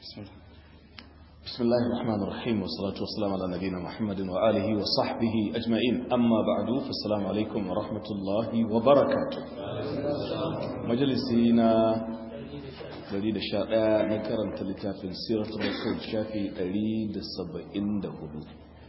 بسم الله بسم الله الرحمن الرحيم والصلاة والسلام على نبينا محمد وآله وصحبه أجمعين أما بعد فالسلام عليكم ورحمة الله وبركاته مجلسينا دليل الشارع نكرم تلتاف سيرة الرسول شافي دليل السبعين دهدو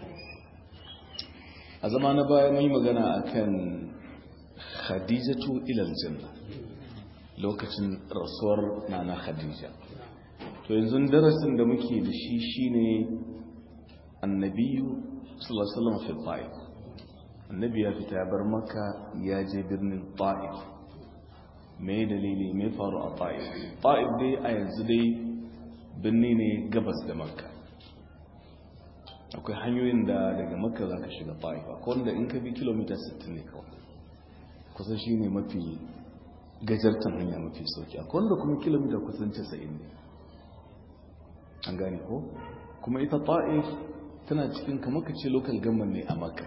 أزمان بايا مي مغانا أكن خديجة إلى الجنة lokacin rasuwar nana khadija to yanzu darasin da muke da shi shine annabiyu sallallahu alaihi wasallam fi ta'if annabi ya fita ya bar maka ya je birnin ta'if me dalili me faru a ta'if ta'if dai a yanzu dai birni ne gabas da makka akwai hanyoyin da daga makka za ka shiga ta'if akwai wanda in ka bi kilomita 60 ne kawai kusan shine mafi gajartan hanya mafi sauki a wanda kuma kilomita kusan 90 ne an gane ko kuma ita ta'if tana cikin kamar ka ce local government ne a maka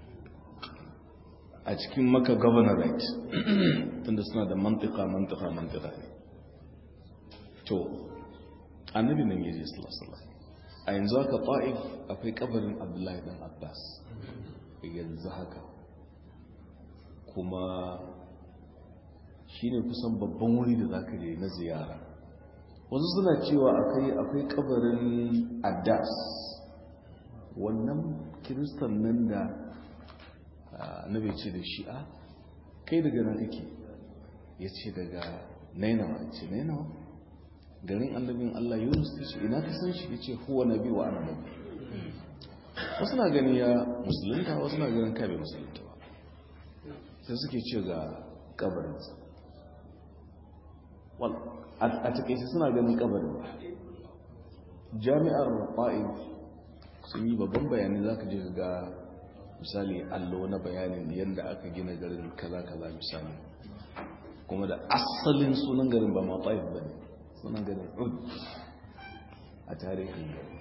a cikin maka governorate tunda suna da mantika mantika mantika ne to annabi nan yaje sallallahu a yanzu haka ta'if akwai kabarin abdullahi dan abbas yanzu haka kuma shi ne kusan babban wuri da za ka je na ziyara wasu suna cewa akwai akwai kabarin adas wannan kiristan nan da na bai ce da shi a kai daga nan kake ya ce daga nainawa ce nainawa garin annabin allah yunus ta ce ina ka san shi ya ce huwa nabi wa ana nabi wasu na gani ya musulunta wasu na ganin kabe musulunta ba sai suke ce ga kabarinsa a takaice suna ganin kabarin jami'ar ta'if sun yi babban bayani za ka je ga misali allo na bayanin yadda aka gina garin kaza-kaza misali kuma da asalin sunan garin ba ma ta'if ba ne sunan garin ud a tarihin gari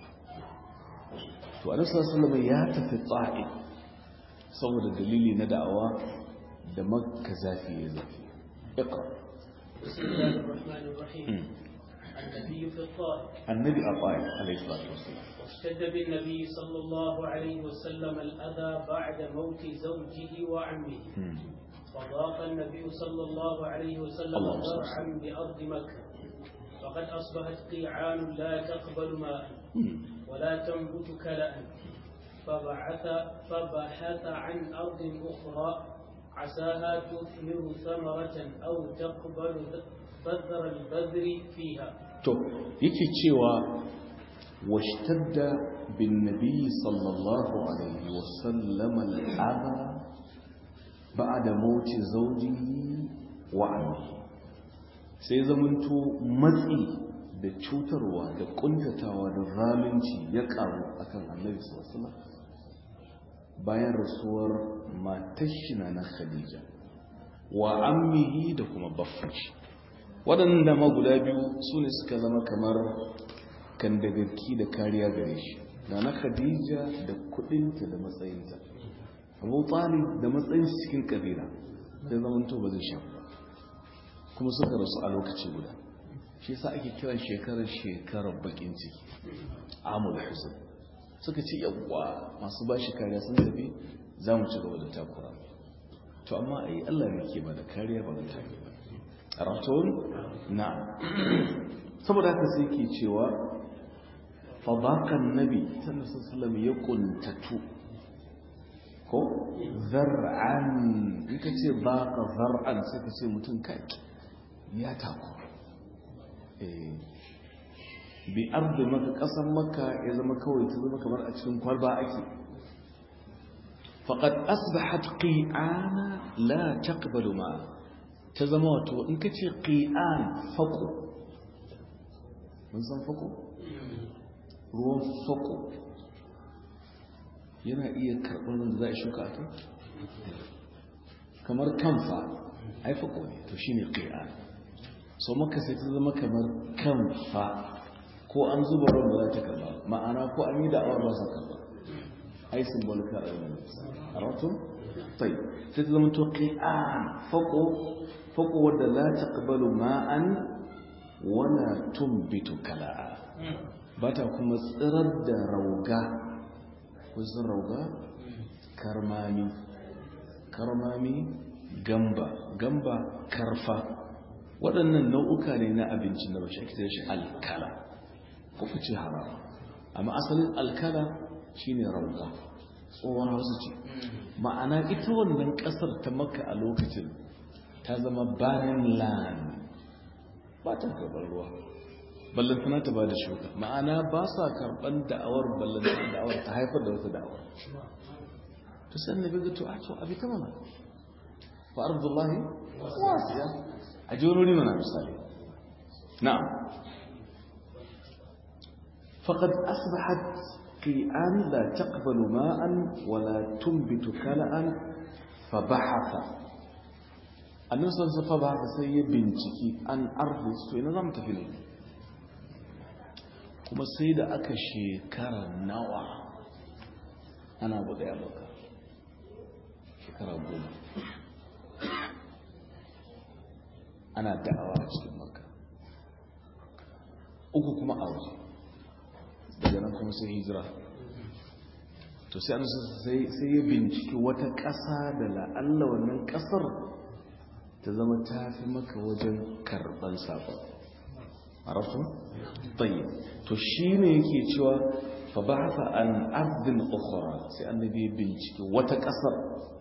to a nasarar salama ya tafi ta'if saboda dalili na da'awa da makka zafi ya zafi iqra بسم الله الرحمن الرحيم النبي في الطائف النبي الطائف عليه الصلاة والسلام واشتد بالنبي صلى الله عليه وسلم الأذى بعد موت زوجه وعمه فضاق النبي صلى الله عليه وسلم اللهم صل ذرعا بأرض مكة فقد أصبحت قيعان لا تقبل ماء ولا تنبت كلأ فبعث فبحث عن أرض أخرى عساها تثمر ثمرة أو تقبل بذر البذر فيها to yake cewa washtadda bin nabi sallallahu alaihi wasallam al'adha ba'da mauti zawjihi wa ammihi sai zamanto matsi da cutarwa da kuntatawa da zalunci ya karu akan annabi sallallahu alaihi wasallam bayan rasuwar matashina na khadija wa ammihi da kuma baffashi waɗanda ma guda biyu su ne suka zama kamar kandagarki da kariya gare shi da na khadija da kudinta da matsayinta abu talib da matsayin cikin kabila da zamanto ba zai sha ba kuma suka rasu a lokaci guda shi sa ake kiran shekarar shekarar bakin ciki amul huzun suka ce yawwa masu ba shi kariya sun tafi za mu ci gaba da takura to amma ai Allah ne ke ba da kariya ba da take ba raton na saboda haka sai ke cewa fadakan nabi sallallahu alaihi wasallam ya kuntatu ko zar'an in ka ce baka zar'an sai ka ce mutum kai ya tako eh bi ardu maka kasan maka ya zama kawai ta zama kamar a cikin kwalba ake faqad asbahat qi'ana la taqbalu ma ta zama wato in ka ce qi'an faqo mun san faqo ruwan faqo yana iya karɓar da za a shuka a kai kamar kamfa ai faqo ne to shine qi'an so maka sai ta zama kamar kamfa ko an zuba ruwan ba za ta karba ma'ana ko an yi da'awar ba sa karba ai simbolika a yau a ratun tai sai ta zama to qi'an faqo faqo wadda la taqbalu ma'an wala tumbitu kala'a ba ta kuma tsirar da rauga kusan rauga karmami karmami gamba gamba karfa waɗannan nau'uka ne na abinci na bashi ake shi alkala kuka ce haram amma asalin alkala shine rauga tsohon hausa ce ma'ana ita wannan ƙasar ta maka a lokacin ta zama barren land ba ta karɓar ruwa ballantana ta ba da shuka ma'ana ba sa karɓar da'awar ballantana da'awar ta haifar da wata da'awar to sai annabi ga to a to abi ta mana fa ardullahi wasiya a ji wani mana misali na'am faqad asbahat qi'an la taqbalu ma'an wa la tunbitu kala'an fa bahatha annabi sallallahu alaihi wasallam sai ya binciki an ardi to ina zamu tafi ne kuma sai da aka shekara nawa ana buga ya baka shekara goma ana da'awa a cikin maka uku kuma a waje daga nan kuma sai hijira to sai an sai ya binciki wata ƙasa da la'alla wannan ƙasar ta zama ta fi maka wajen karɓar sabon arafu? tsaye to shi ne yake cewa fa ba haka an ardin ukhra sai annabi ya binciki wata ƙasar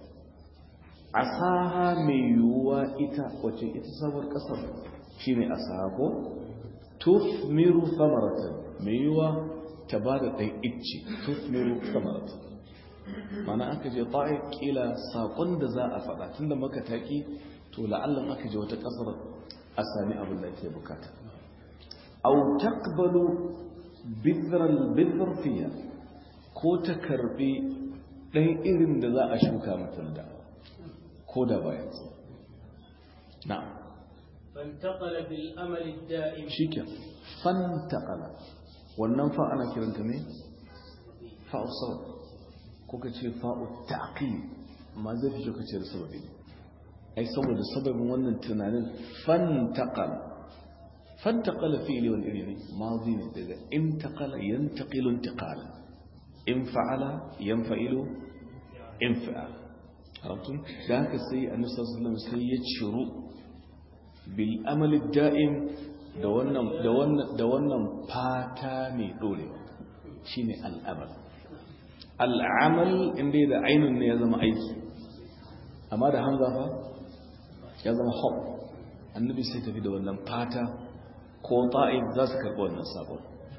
asaha mai yiwuwa ita wace ita sabuwar ƙasar shine asaha ko tufmiru samaratan mai yiwuwa ta ba da ɗan icce tufmiru samaratan mana aka je ta'i kila saƙon da za a faɗa tun da maka taƙi to la'allan aka je wata ƙasar a sami abin da ke bukata au taqbalu bidral bidr fiya ko ta karbi ɗan irin da za a shuka mata da ko da bayan na'am فانتقل بالأمل الدائم shiken fantaqala wannan fa ana kiranta ne fa'u sabab ko ka ce fa'u ta'qib amma zai fi ka ce da sababi ai saboda sababin wannan tunanin fantaqala fantaqala fi'li wal ilmi madi ne daga intaqala yantaqilu intiqala in fa'ala yanfa'ilu infa'al arabtum da haka sai annabi sallallahu alaihi wasallam sai ya ciru bil amali da'im da wannan da wannan da wannan fata mai dorewa shine al'amal al'amal inda da ainun ne ya zama aiki amma da hamza fa ya zama hop annabi sai tafi da wannan fata ko ta'ib za su karɓi wannan sabon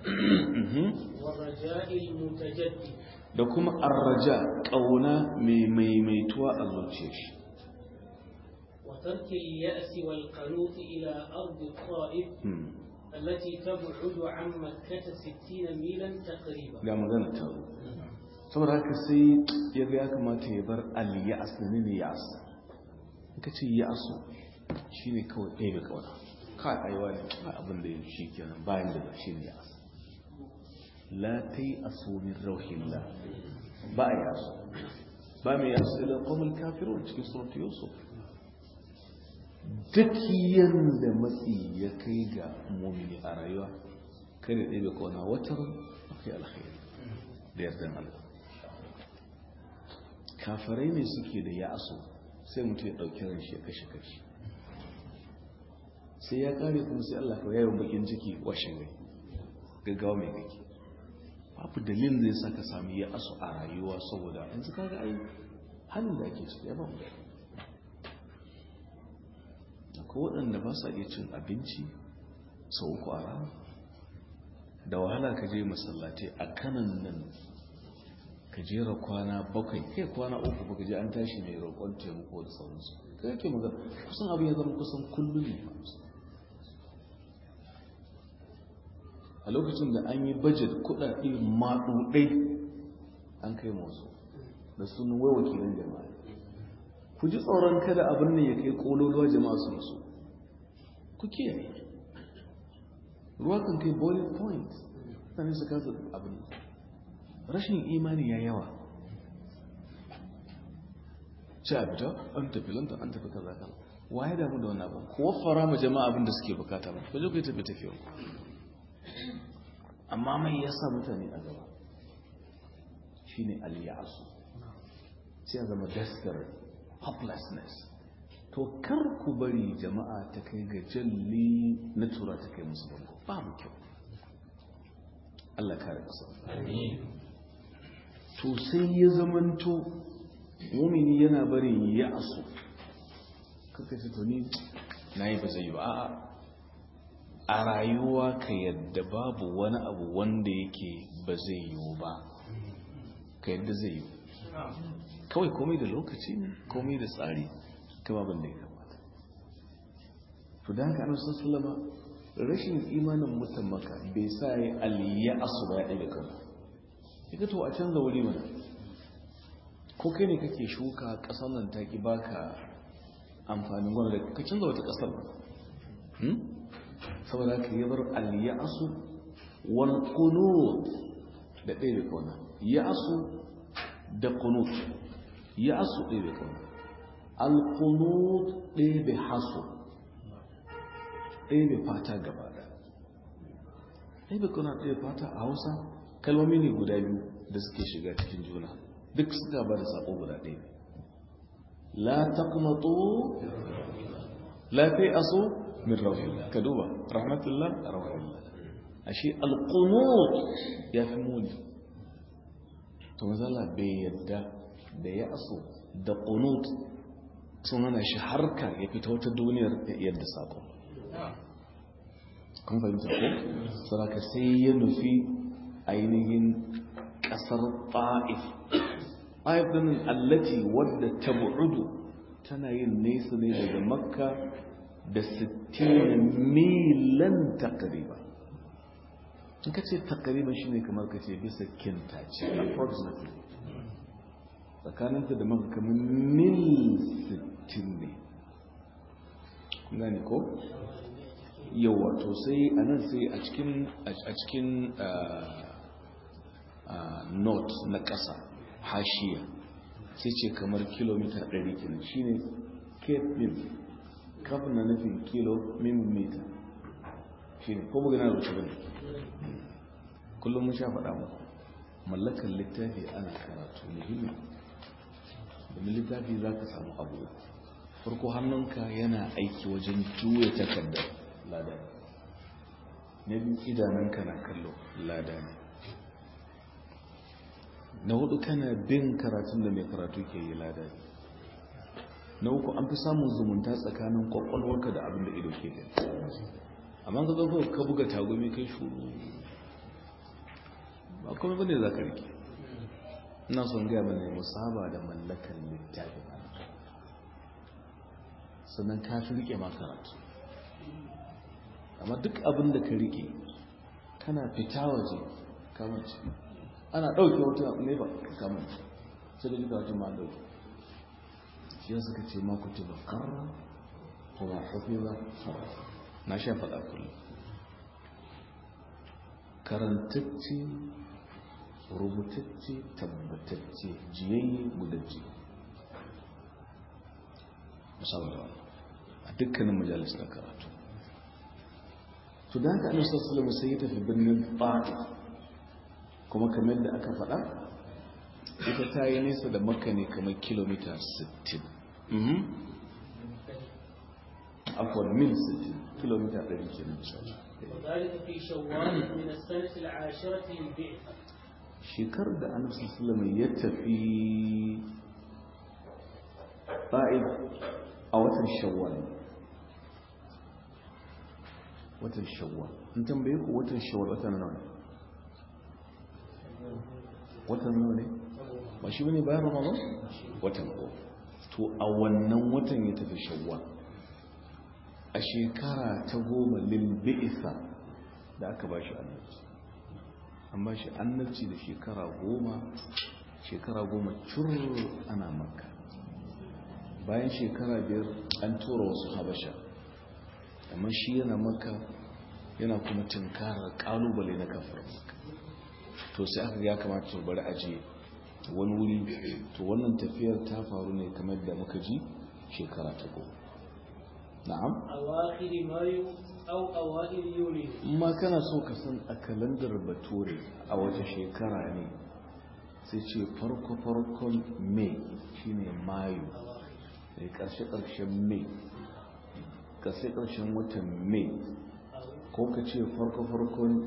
ورجاء المتجدد da kuma arraja ƙauna mai maimaituwa a zuciyar shi وترك اليأس والقنوط إلى أرض الطائف Hmm. التي تبعد عن مكة ستين ميلا تقريبا ga magana ta zo saboda haka sai ya ga ya kamata ya bar al-ya'as da ne ya'as in ka ce ya'asu shine kawai ɗaya ga kauna kai aiwa ne kai abin da ya shi kenan bayan da shi ne ya'as la tai asu min rauhillah ba ya yasu ba mai yasu ila qawmul kafirun cikin surat yusuf duk yanda matsi ya kai ga mumini a rayuwa kai da ɗaya ga kauna watan akwai alkhairi da yardan Allah kafirai ne suke da ya'asu sai mutum ya ɗauki ran shi ya kashe kashi sai ya kare kuma sai Allah kawai yayin bakin ciki washe gari gaggawa mai gaki babu dalilin zai saka sami ya asu a rayuwa saboda yanzu kaga ai halin da ake ciki ya ba mu da akwai waɗanda ba sa iya cin abinci sau uku a rana da wahala ka je masallatai a kanan nan ka jera kwana bakwai kai kwana uku ba ka je an tashi mai roƙon taimako da sauransu kai yake magana kusan abu ya zama kusan kullum ne a lokacin da an yi bajet kuɗaɗe maɗuɗai an kai masu da sunan wai wakilin jama'a ku ji tsoron kada abin ne ya kai ƙololuwa jama'a su nasu ku kiyaye ruwa kan kai boiling point mutane su kasa abin rashin imani ya yawa ci a fita an tafi lantar an tafi kaza kaza waye damu da wannan abin kuwa fara ma jama'a abin da suke bukata ba ku je ku yi tafi tafiya amma mai yasa mutane a gaba shine al-ya'su sai a zama desperate hopelessness to kar ku bari jama'a ta kai ga jalli na tura ta kai musu bango ba mu kyau Allah kare kasa to sai ya zamanto mumini yana barin ya'su kaka ce to ni nayi ba zai yi ba a'a a rayuwa ka yadda babu wani abu wanda yake ba zai yiwu ba ka yadda zai yiwu kawai komai da lokaci komai da tsari kama ban da ya kamata to da haka annabi sallama rashin imanin mutan maka bai sa ya aliya asu ba ya ɗaga kan ya to a canza wuri mana ko kai ne kake shuka ƙasar nan ta ki baka amfanin gwamnati ka canza wata ƙasar ba saboda ka yi bar aliya asu wal qunut da ɗaya da kauna ya asu da qunut ya asu ɗaya da kauna alkunut ɗaya bai haso ɗaya bai fata gaba da ɗaya bai kuna ɗaya fata a hausa kalmomi ne guda biyu da suke shiga cikin juna duk suka ba da saƙo guda ɗaya la taqnatu la fi aso min rahillah ka duba rahmatullah rahmatullah ashe alqunut ya fi muni to mazala bai yadda da ya aso da qunut sun hana shi harka ya fita wata duniyar yadda sako kun fahimta ko saraka sai ya nufi ainihin kasar ta'if ta'if din allati wadda tab'udu tana yin nesa ne daga makka da 60 milan takriba in ka ce takriba shine kamar ka ce bisa kintace approximately tsakaninta da maka kamar mil 60 ne gani ko yawa to sai a nan sai a cikin a cikin note na ƙasa hashiya sai ce kamar kilomita 100 kenan shine cape mil kafin na nufin kilo mita shine ko magana da shirin kullum mun sha faɗa muku mallakar littafi ana karatu muhimmi domin littafi za ka samu abu farko hannunka yana aiki wajen juya takardar lada na biyu idanunka na kallo lada ne na hudu kana bin karatun da mai karatu ke yi lada ne na uku an fi samun zumunta tsakanin kwakwalwarka da abin da ido ke gani amma ka zo ka buga tagumi kai shuru ba kuma bane za ka rike ina son gaya mana musaba da mallakan littafi sannan ka fi rike ma karatu amma duk abin da ka rike kana fita waje kamanci ana ɗauke wata ne ba kamanci sai da duka wajen ma ɗauke shi ya suka ce ma kutu ba karra ko ba hafi ba na sha faɗa kullum karantacce rubutacce tabbatacce jiyayye gudajje musamman da wani a dukkanin majalis na karatu to da haka annabi sallallahu sai ya tafi birnin Ta'if kuma kamar da aka faɗa ita ta yi nesa da makka ne kamar kilomita 60 akwai mil 60 kilomita 100 kenan وذلك في شوال من السنة العاشرة للبعثة shekar da annabi sallallahu ya tafi Ta'if a watan Shawwal watan Shawwal in tambaye ku watan Shawwal watan nawa ne watan nawa ne ba shi bane bayan Ramadan watan ko to a wannan watan ya tafi Shawwal a shekara ta goma lil bi'sa da aka ba shi annabci an ba shi annabci da shekara goma shekara goma cur ana makka bayan shekara biyar an tura wasu habasha amma shi yana makka yana kuma tunkarar kalubale na kafar makka to sai aka ya kamata to bari aje wani wuri to wannan tafiyar ta faru ne kamar da muka ji shekara ta goma na'am أواخر مايو أو أوائل يونيو ma kana so ka san a kalandar bature a wace shekara ne sai ce farko-farkon mai shine mayu da ƙarshe-ƙarshen mai ƙarshe-ƙarshen watan mai ko ka ce farko-farkon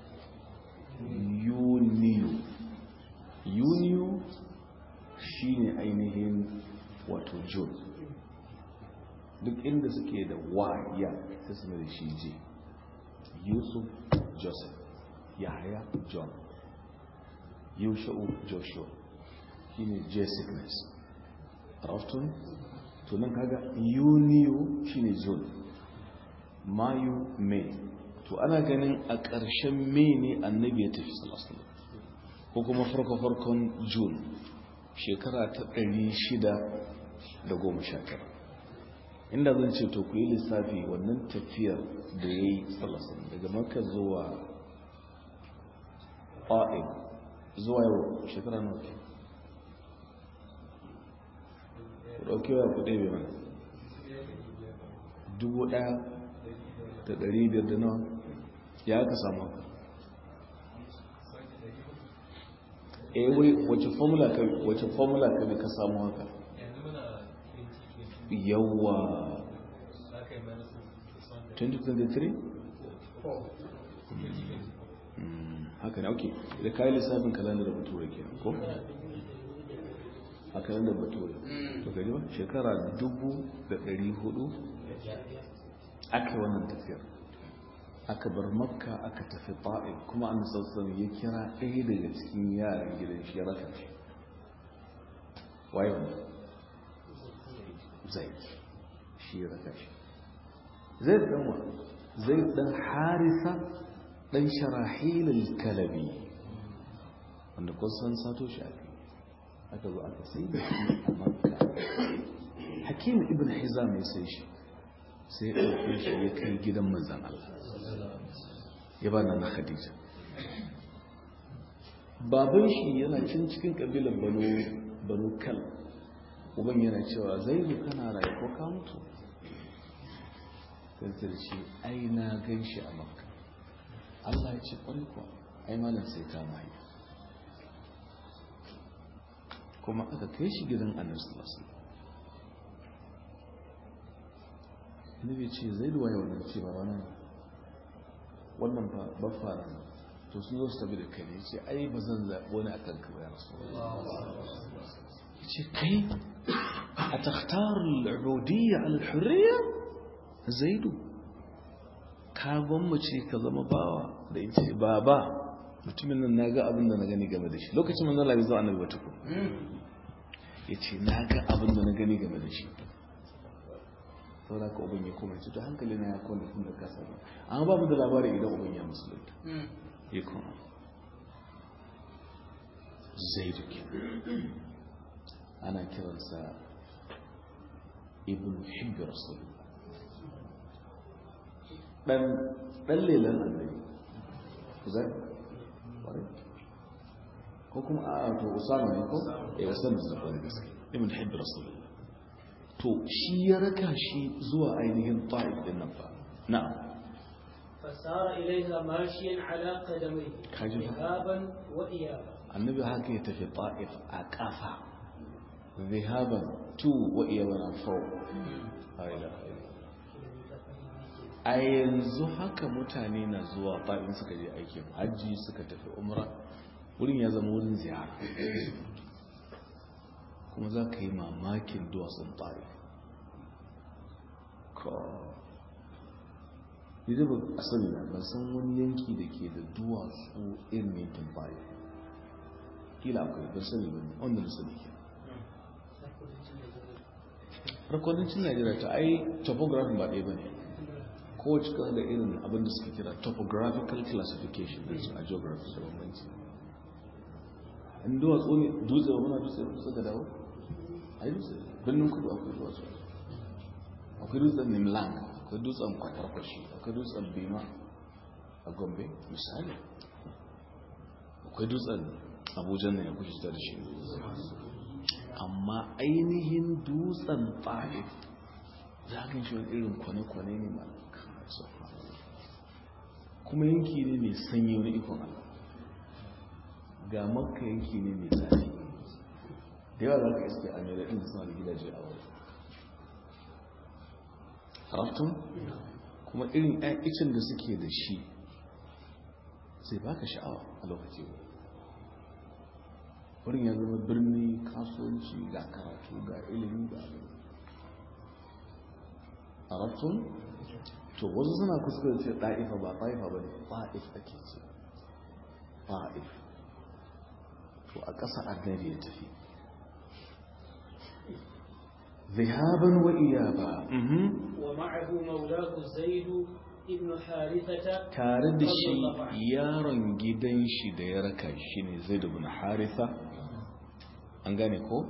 yuniyu yuniyu shine ainihin wato june duk inda suke da waya sai su da shi je yusuf joseph yahaya john yusha'u joshua shine j sickness raftun tunan kaga yuniyo shine june mayu may to ana ganin a ƙarshen may ne annabi ya tafi salasun ko kuma farko-farkon june shekara ta 619 inda zan ce to ku yi lissafi wannan tafiyar da ya yi salasun daga maka zuwa ƙa'in zuwa yau shekara nawa ke ku ɗauki wa ku ɗaya mana dubu ɗaya da ɗari biyar da nawa ya aka samu haka eh wai wace formula ka wace formula ka ka samu haka yawa 2023 haka ne ok da kayi lissafin kalandar bature ke ko a kalandar bature to gari ba shekara dubu da ɗari hudu aka yi wannan tafiyar aka bar makka aka tafi ta'in kuma an sassan ya kira ɗaya daga cikin yaran gidan shi ya raka shi waye wanda zai shi ya raka shi zai ɗan wa zai ɗan harisa ɗan sharahilul kalabi wanda kusan sato shi aka aka zo aka sai da shi a makka hakim ibn hizam ya sai shi sai ya ɗauke shi ya kai gidan manzan Allah ya ba na khadija baban shi yana cin cikin ƙabilar banu kal uban yana cewa zai zo kana rayu ko ka mutu kantar shi ai na gan shi a makka Allah ya ce ƙwarai kuwa ai malam sai ta mahi kuma aka kai shi gidan annabi sallallahu alaihi wasallam annabi ce zai duwaye wannan ce ba wannan wannan ba fara to sun zo su tabi da kai ne ce ai ba zan zaɓi wani akan ka ba ya rasu ya ce kai a takhtar al'udiyya al-hurriya zaidu ka gwammace ka zama bawa da in ce baba mutumin nan na ga abin da na gani game da shi lokacin manzon labi zuwa annabi wata ku ya ce na ga abin da na gani game da shi saboda ka ubin ya koma ce to hankali na ya kone tun da kasa ba amma babu da labari idan ubin ya musulunta ya koma zai duke ana kiransa ibn hibbi rasul dan dan lelan annabi zai ko kuma a to usama ne ko eh usama ne ko gaske ibn hibbi rasul to shi ya raka shi zuwa ainihin ta'if din nan fa na'am fasara ilaiha mashiyan ala qadamai kaji zahaban wa iyaba annabi haka ya tafi ta'if a kafa zahaban tu wa iyaban fau a yanzu haka mutane na zuwa ta'if suka je aikin hajji suka tafi umra wurin ya zama wurin ziyara kuma za ka yi mamakin duwatsun tsari ni da ba a sani na ban san wani yanki da ke da duwatsu irin yankin tsari kila akwai ban sani ba ne wanda na sani ke harkodancin najeriya ta ai topography ba ɗaya ba ne kowace kasa da irin abin da suka kira topographical classification da su a geography da bambanci in duwatsu ne dutse ba muna dutse ba dutse ga dawo a yi dutse birnin kudu akwai duwatsu akwai dutsen nimlang akwai dutsen kwatarkwashi akwai dutsen bima a gombe misali akwai dutsen abuja ne ya kuke ta da shi amma ainihin dutsen ta'if za ka shi wani irin kwane-kwane ne ma kuma yanki ne mai sanyi wani ikon Allah ga makka yanki ne mai zafi da yawa za ka iske a mai daɗin suna da gidaje a wuri haraftun kuma irin icin da suke da shi sai baka sha'awa a lokaci wurin ya zama birni kasuwanci ga karatu ga ilimi ga haraftun to wasu suna kuskure ce ɗa'ifa ba ɗa'ifa ba ne ɗa'if ake ce ɗa'if to a ƙasa annabi ya tafi ذهابا وإيابا ومعه مولاه زيد ابن حارثة tare da shi yaron gidan shi da ya raka shi ne zai ibn haritha an gane ko?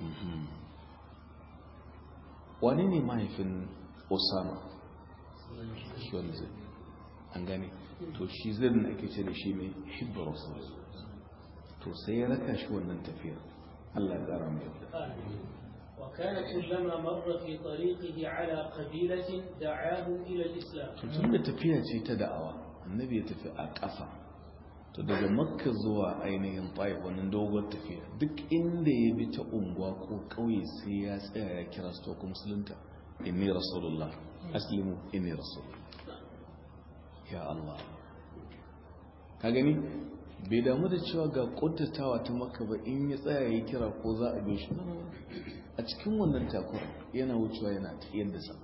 wane ne mahaifin osama shi wani zai an gane to shi zai da ake ce da shi mai hibbar to sai ya raka shi wannan tafiya Allah ya ƙara mai yadda وكان كلما مر في طريقه على قبيلة دعاهم إلى الإسلام tun da tafiya ce ta da'awa annabi ya tafi a ƙafa to daga makka zuwa ainihin taif wannan dogon tafiya duk inda ya bi ta unguwa ko ƙauye sai ya tsaya ya kira su to musulunta inni rasulullah aslimu inni rasul ya Allah ka gani bai damu da cewa ga kuntatawa ta maka ba in ya tsaya ya kira ko za a bi shi a cikin wannan takura yana wucewa yana ta yadda sa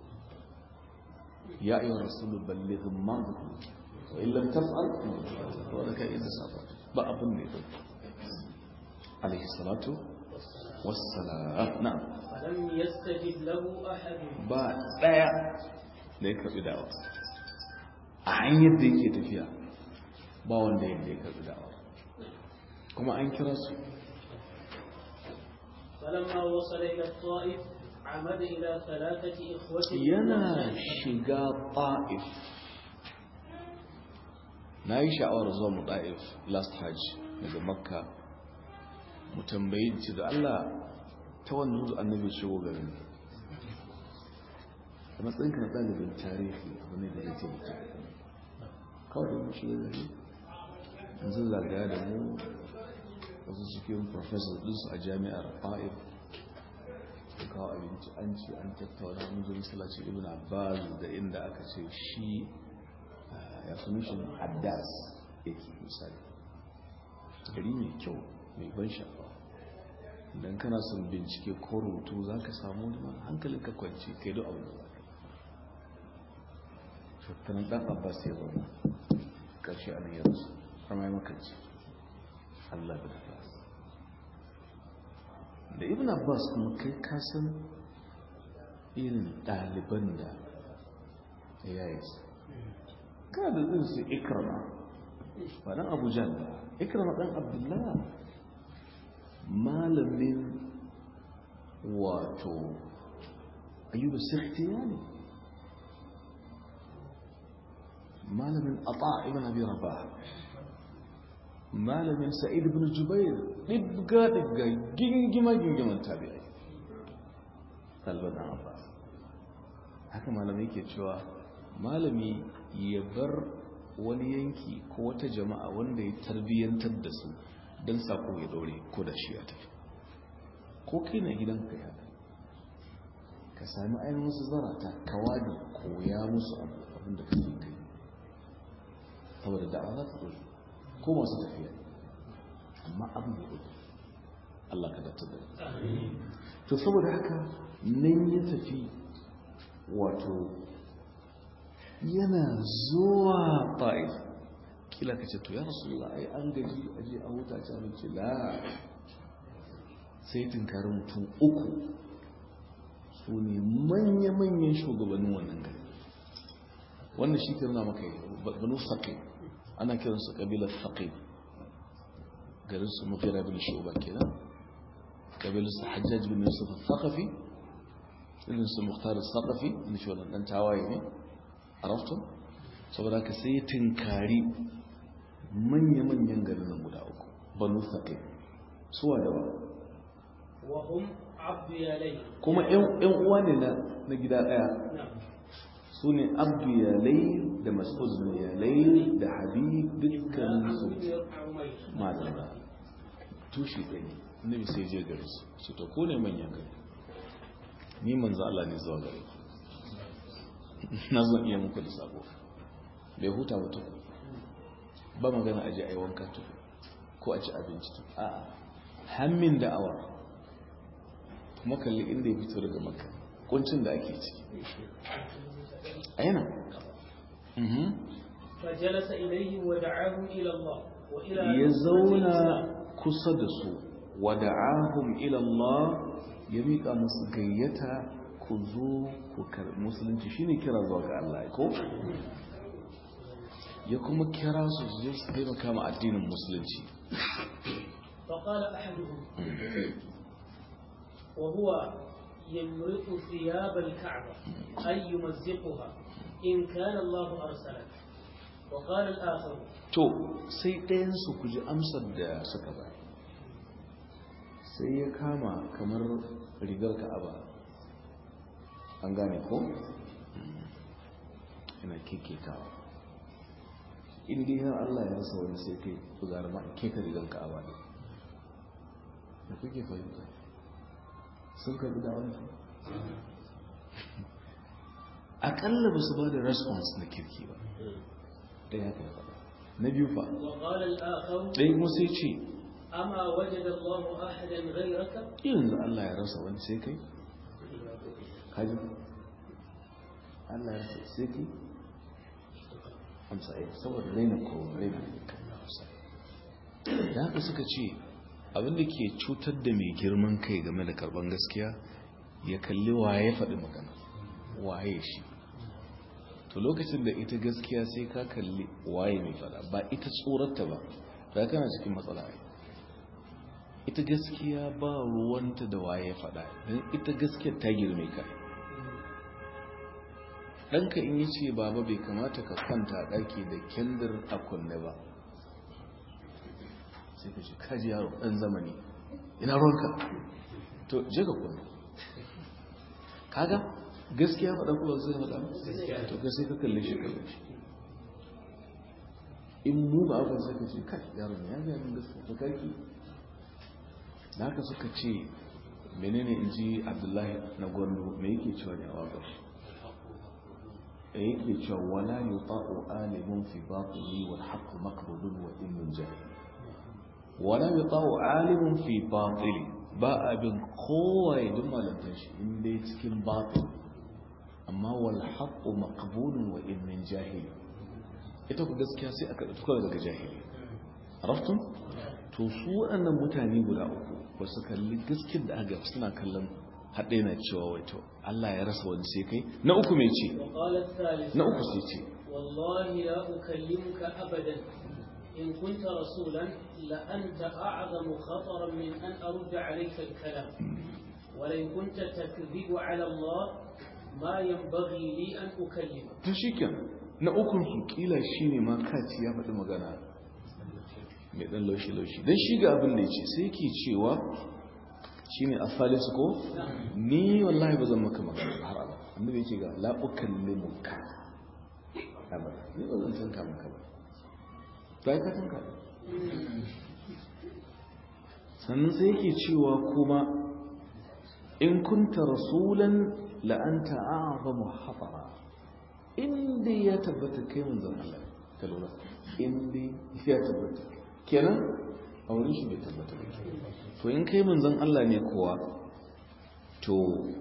ya ayyuhar rasulu balligh ma wa in lam taf'al wa laka yadda sa ba abin da ya dauka alaihi salatu wassalam na'am فلم يستجب له أحد ba daya da ya karbi dawa a hanyar da yake tafiya ba wanda ya karbi dawa kuma an kira su فلما وصل إلى الطائف عمد إلى ثلاثة إخوة yana shiga ta'if na yi sha'awar zuwa mu ta'if last hajj daga makka mu tambayi ci da allah ta wannan hudu annabi shigo garin a matsayinka na ɗalibin tarihi wani da ya ce mutum kawai da mu shiga gari yanzu zagaya da mu wasu cikin professor ɗinsu a jami'ar ta'if da kawo abinci an ce an tattauna mun zo masallaci ibn abbas da inda aka ce shi ya fi mishin addas yake misali gari mai kyau mai ban sha'awa idan kana son bincike ko rubutu za ka samu wani hankalin ka kwanci kai duk abin da za ka tattanan dan abbas ya zauna ƙarshe a nan ya rasu har ma ya makanci allah da abbas da ibn abbas kuma kai kasan irin ɗaliban da ya yi su kana da irin su ikrama ba dan abu jan ba ikrama dan abdullah malamin wato ayyuba sirtiya ne malamin ata ibn abi rabah malamin sa'id ibn jubair dibga dibga gingima gingiman tabi'ai talban dan abbas haka malamai ke cewa malami ya bar wani yanki ko wata jama'a wanda ya tarbiyyantar da su don sako ya dore ko da shi ya tafi ko kai na gidanka ya ka sami ainihin wasu zarata kawadi koya musu abin da kake kai saboda da'awa za ta dore ko masu tafiya amma abin da dore Allah ka datta da to saboda haka nan ya tafi wato yana zuwa ta'if kila ka ce to ya rasu ai an gaji aje a huta ci abinci la sai tunkarin mutum uku su ne manya-manyan shugabannin wannan gari wannan shi ke nuna maka banu saƙi ana kiransu ƙabilar saƙi garin su mafira bin shuba kenan ƙabilar su hajjaj bin yusuf al-thaqafi irin su muhtar al-thaqafi in shi wannan dan tawaye ne arafton saboda ka sai tinkari manya-manyan garin nan guda uku banu saƙi suwa da wa وهم عبد يالي kuma ‘yan uwa ne na gida ɗaya نعم su ne abdiyalai da mas'ud bin yalai da habib dukkan su madalla tushe ɗaya ne annabi sai je gare su su to ko ne manyan gari ni manzo Allah ne zuwa gare na zan iya muku da sabo bai huta ba tuku ba magana aje ai wanka tuku ko a ci abinci tuku a'a hammin da'awa kuma kalli inda ya fito daga makka kuncin da ake ciki a yana فجلس إليهم ودعاهم إلى الله وإلى ya zauna kusa da su wada'ahum ila Allah ya miƙa musu gayyata ku zo ku karɓi musulunci shine kira zuwa ga Allah ko ya kuma kira su su je su taimaka ma addinin musulunci فقال أحدهم وهو يمرق ثياب الكعبة أي يمزقها إن كان الله أرسلك وقال الآخر to sai ɗayansu ku ji amsar da suka ba sai ya kama kamar rigar ka'aba an gane ko? ina keketawa inda yana Allah ya rasa wani sai kai ku zara ma keka rigar ka'aba ne da kuke fahimta sun karbi da wani akalla ba su ba da response na kirki ba ɗaya haka ya faɗa na biyu fa وقال الآخر ɗaya kuma sai ce أما وجد الله أحدا غيرك yanzu Allah ya rasa wani sai kai kaji Allah ya rasa sai kai amsa ya saboda raina ko raina da haka suka ce abinda ke cutar da mai girman kai game da karban gaskiya ya kalli waye faɗi magana waye shi to lokacin da ita gaskiya sai ka kalli waye mai faɗa ba ita tsorata ba da kana cikin matsala ai ita gaskiya ba ruwanta da waye faɗa don ita gaskiyar ta girme ka ɗanka in yi ce baba bai kamata ka kwanta a ɗaki da kendir a kunne ba sai ka ce kaji yaro ɗan zamani ina ruwanka to je ka kunne kaga gaskiya faɗa kuma zai faɗa to ka sai ka kalle shi kalle shi in mu ba abin sai ka ce kai yaro ne ya ga min gaskiya to kaki da haka suka ce menene in ji abdullahi na gwando me yake cewa ne a waƙar da yake cewa wala yi ta'o alimun fi batuli wal haqqu maqbulun wa ilmin jahil wala yi ta'o alimun fi batuli ba abin kowaye duk malantar shi in dai cikin batil amma wal haqqu maqbulun wa ilmin jahil ita ku gaskiya sai aka ɗauka daga jahili raftun to su waɗannan mutane guda uku ba su kalli gaskiyar da aka suna kallon haɗe na cewa wato Allah ya rasa wani sai kai na uku mai ce وقال الثالث na uku sai ce والله لا أكلمك أبدا إن كنت رسولا لأنت أعظم خطرا من أن أرد عليك الكلام ولئن كنت تكذب على الله ما ينبغي لي أن أكلمك to shikenan na ukun su kila shine ma kaci ya faɗi magana mai ɗan laushi-laushi don shi ga abin da ya ce sai ke cewa shi ne a falisu ko ni wallahi ba zan maka magana ba har abada annabi ya ce ga la'ukan limuka abada ni ba zan tanka maka ba ba ka tanka ba sannan sai yake cewa kuma in kunta rasulan la'anta a'zamu hatara inda ya tabbata kai manzon Allah ka lura inda ya tabbata kenan a wurin shi bai tabbata ba to in kai manzon Allah ne kowa to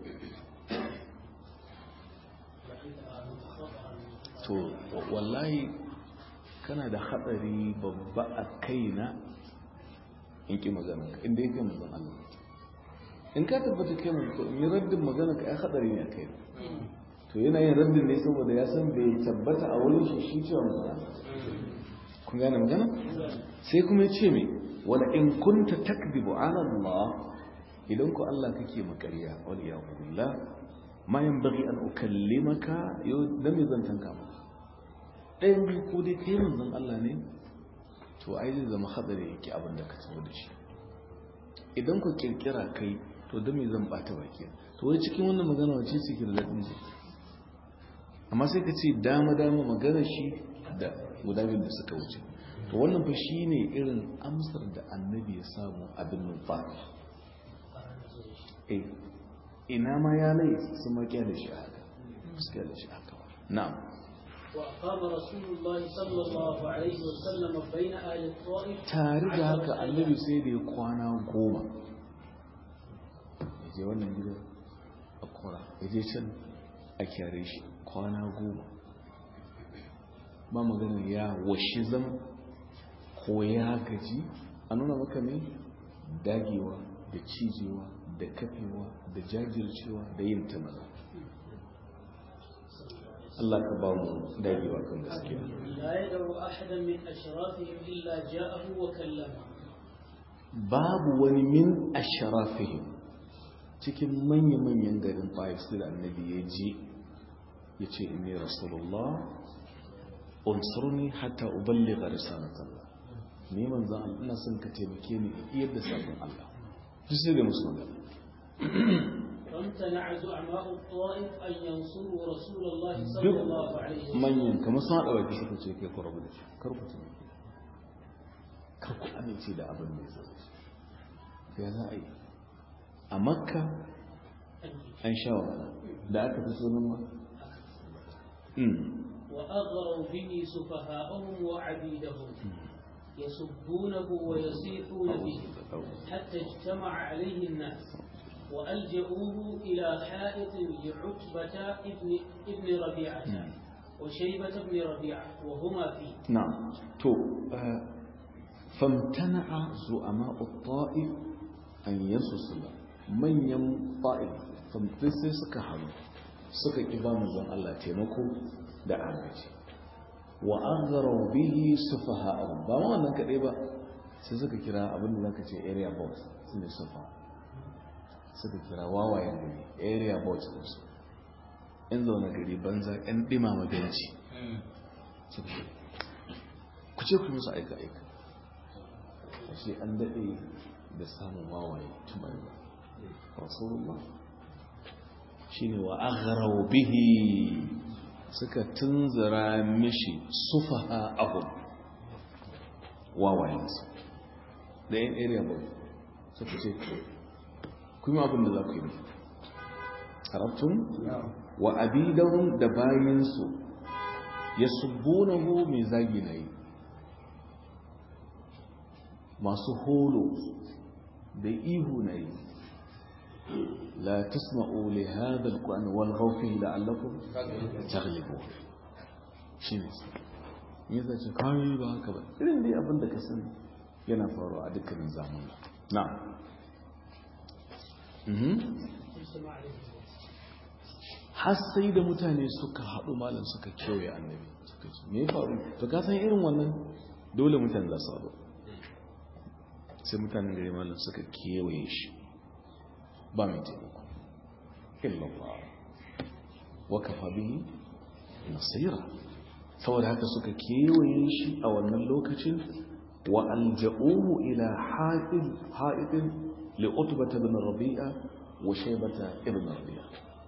to wallahi kana da hatsari babba a kaina in ki magana inda ya kai manzon Allah in ka tabbata kai manzon to in yi raddin magana ka ai hatsari ne a kai to yana yin raddin ne saboda ya san bai tabbata a wurin shi shi cewa manzon Allah kun gane magana sai kuma ya ce mai wala in kunta takdibu ala Allah idan ku Allah kake makariya wal iyadu billah ma yanbaghi an ukallimaka yau dan me zan tanka maka ɗayan biyu ko dai kai manzon Allah ne to ai zai zama hadari yake abin da ka tawo da shi idan ku kirkira kai to dan me zan bata baki to wai cikin wannan magana wace ce ke da dadin ji amma sai ka ce dama-dama magana shi da guda biyu da suka wuce to wannan fa shi ne irin amsar da annabi ya samu abin numfashi eh ina ma ya lai sun makiya da shi haka suka da shi haka na'am وأقام رسول الله صلى الله عليه وسلم بين أهل الطائف tare da haka annabi sai da ya kwana goma ya je wannan gidan a kora ya je can a kyare shi kwana goma ba maganin ya washi zama ko ya gaji a nuna maka ne dagewa da cijewa da kafewa da jajircewa da yin tamala Allah ka ba mu dagewa kan gaskiya لا يدعو أحدا من أشرافهم إلا جاءه وكلمه babu wani min asharafihim cikin manya-manyan garin ta'if sai da annabi ya je ya ce inni rasulullah unsurni hatta uballigha risalatallah ni manzo Allah ina son ka taimake ni in iyar da sabon Allah duk sai da musu magana فامتنع زعماء الطائف أن ينصروا رسول الله صلى duk الله عليه وسلم manyan kamar sun haɗa baki suka ce kai ku rabu da shi kar ku taimake kar ku amince da abin da ya zama shi ya za a yi a makka an sha wahala da aka fi sunan ma وأغروا به سفهاءهم وعبيدهم يسبونه ويصيحون به حتى اجتمع عليه الناس وألجأوه إلى حائط لعتبة ابن, ابن ربيعة وشيبة بن ربيعة وهما فيه نعم تو آه، فامتنع زعماء الطائف أن ينصص الله من يم طائف فامتسي سكا حلو سكا إبان زن الله تيمكو da agaji wa agharau bihi sufaha'ahum ba ma wannan kadai ba sai suka kira abin da zaka ce area boss sune sufa suka kira wawayen gari area boss din su in zaune gari banza yan dimama benci suka ce ku ce ku musu aika aika ashe an daɗe da samun wawaye tumar ba rasulullah shine wa agharau bihi suka tunzura mishi sufaha abu wawayensu da yan area boy suka ce kuma abin da za ku yi harabtun wa abidahun da bayansu ya subbunahu mai zagi na yi masu holo da ihu na yi لا تسمعوا لهذا القرآن والغوا فيه لعلكم تغلبون shine me zai ce kai ba haka ba irin dai abin da ka sani yana faruwa a dukkanin zamani na اجتمع عليه الناس har sai da mutane suka haɗu malam suka kewaye annabi suka ce me ya faru to ka san irin wannan dole mutane za su haɗu sai mutanen gari malam suka kewaye shi ba mai taimako illallah wa kafa bihi nasira saboda haka suka kewaye shi a wannan lokacin wa alja'uhu ila ha'id ha'idin li utbata ibn rabi'a wa shaybata ibn rabi'a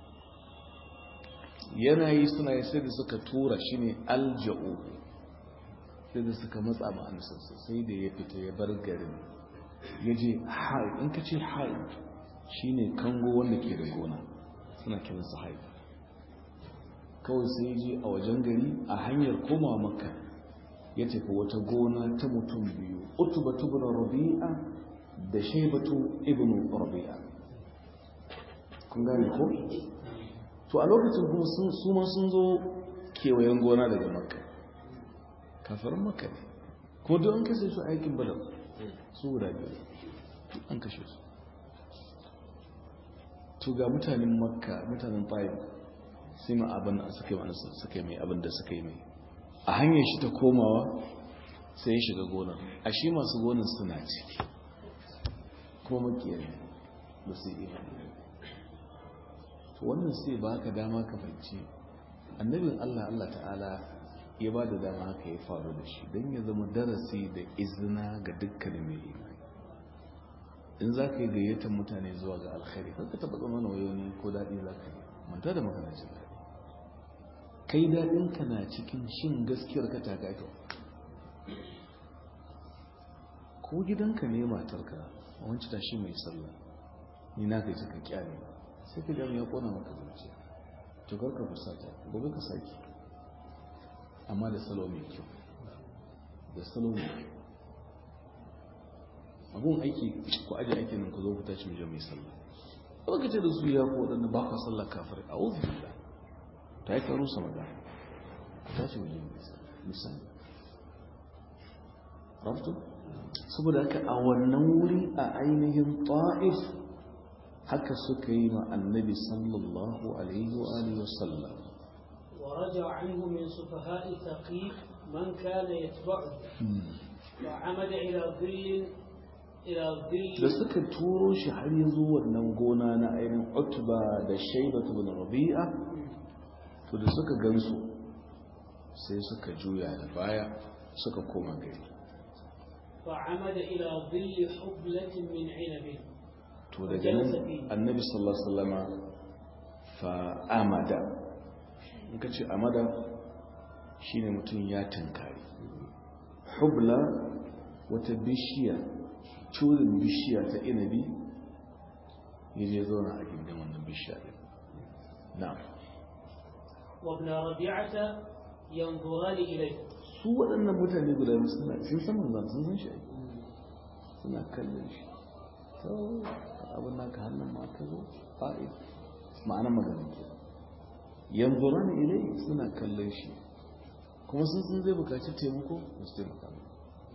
yanayi suna yi sai da suka tura shi ne alja'u sai da suka matsa ma'anisarsa sai da ya fita ya bar garin ya je haid in ka ce haid shi ne kango wanda ke da gona suna kiransa haid kawai sai ya je a wajen gari a hanyar koma maka ya tafi wata gona ta mutum biyu utubatu ibn rabi'a da shaibatu ibn rabi'a kun gane ko to a lokacin kuma su ma sun zo kewayen gona daga makka kafarin makka ne kuma duk an kashe su aikin badar su guda biyu an kashe su to ga mutanen makka mutanen tayin sai ma abin da suka yi wani suka yi mai abin da suka yi mai a hanyar shi ta komawa sai ya shiga gonar a shi masu gonar suna ciki kuma makiyar ba su yi to wannan sai ba ka dama ka fahimci annabin Allah Allah ta'ala ya ba da dama haka ya faru da shi don ya zama darasi da izina ga dukkanin mai imani in za ka yi gayyatar mutane zuwa ga alkhairi ka taɓa zama na wayoni ko daɗi za ka yi manta da makanacin daɗi kai daɗinka na cikin shin gaskiyar ka ta gaito ko gidanka ne matarka a wancan tashi mai sallah ni na gaji ka kyale sai ka gami ya kona maka zuciya to karka fusata gobe ka saki amma da salo mai kyau da salo mai kyau abun aiki ku aje aikin nan ku zo ku tashi mu mai sallah ba ka ce da su ya ku waɗanda ba ka sallah kafirai a wuzi da ta yi karo sama da ku tashi mu mai sallah misali rafto saboda haka a wannan wuri a ainihin ta'if haka suka yi ma annabi sallallahu alaihi wa alihi wa sallam ورجع عنه من سفهاء ثقيف من كان يتبعه وعمد إلى ظل إلى da ظل suka turo shi har ya zo wannan gona na ainihin utba da shaibatu bin rabi'a to da suka gansu sai suka juya da baya suka koma gari فعمد إلى ظل حبلة من عنب to daga nan annabi sallallahu alaihi wasallama fa amada in ka ce amada shine mutum ya tankari hubla wata bishiya curin bishiya ta inabi ya je zauna a gindin wannan bishiya din na'am وابن ربيعة ينظران إليه su waɗannan mutane guda biyu suna sun san manzan sun san shi ai. suna kallon shi to abin naka hannun ma ka zo fa'i ma'ana magana ke yanzu rana ilai suna kallon shi kuma sun sun zai bukaci taimako da su taimaka mai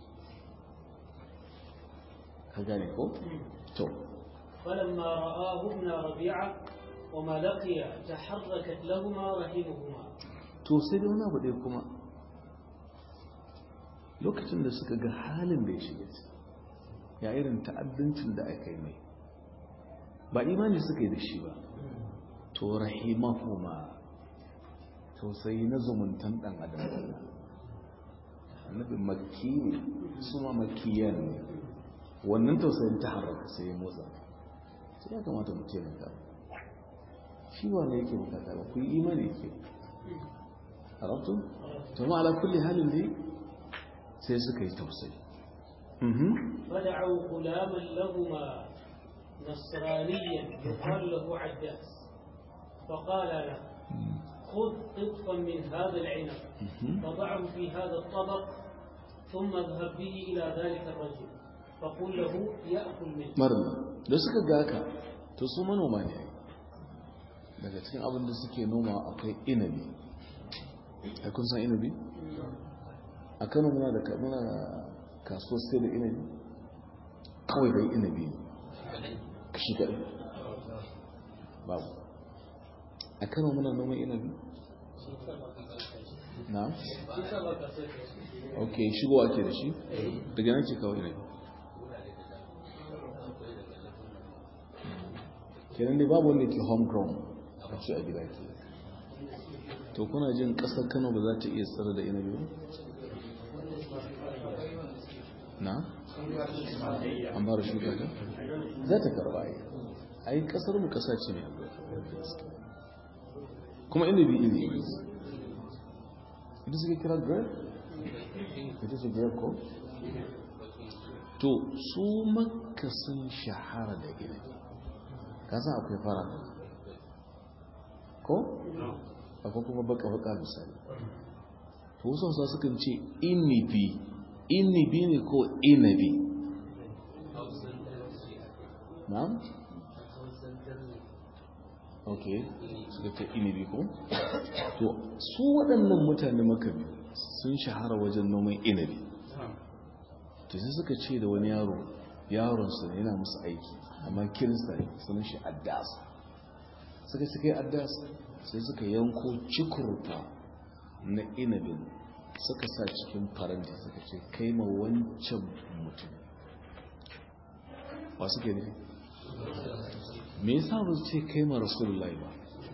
ka gane ko to فلما رآه ابن ربيعة وما لقي تحركت لهما رحمهما to sai dai wani abu ɗaya kuma lokacin da suka ga halin da ya shiga ciki ya irin ta'addancin da aka yi mai ba imani suka yi da shi ba to rahimahuma tausayi na zumuntan ɗan adam annabi makki ne su ma makkiyan ne wannan tausayin ta haraka sai ya motsa sai ya kamata mu taimaka shi ba ne yake bukata ba ku yi imani yake عرفتم ثم على كل حال دي sai suka yi tausayi فدعوا غلاما لهما نصرانيا يقال له عداس فقال له خذ قطفا من هذا العنب فضعه في هذا الطبق ثم اذهب به إلى ذلك الرجل فقل له يأكل منه marna da suka ga ka to su manoma ne daga cikin abin da suke noma akwai inabi a kun san inabi a kano muna da muna kasuwar sai da inabi kawai bai inabi ne kashi kaɗai babu a kano muna noman inabi na ok shigo ake da shi daga nan ce kawai inabi kenan dai babu wanda ke homegrown a ce a gida ke to kuna jin kasar kano ba za ta iya tsara da inabi ba na an ba da shuka ta za ta karba yi a yi kasar mu kasa ce mai kuma inabi iri ita suke kira grape ita ce grape ko to su makka sun shahara da inabi kasan akwai fara ko? akwai kuma baka-baka misali to wasu wasa sukan ce inibi inibi ne ko inabi na'am? ok suka ce inibi ko? to su waɗannan mutane makabi sun shahara wajen noman inabi to sai suka ce da wani yaro yaronsu ne yana musu aiki amma kirista ne sunan shi addas suka suka yi addas sai suka yanko cikurta na inabin suka sa cikin faranti suka ce kai ma wancan mutum ba suke ne me yasa ba su ce kai ma rasulullahi ba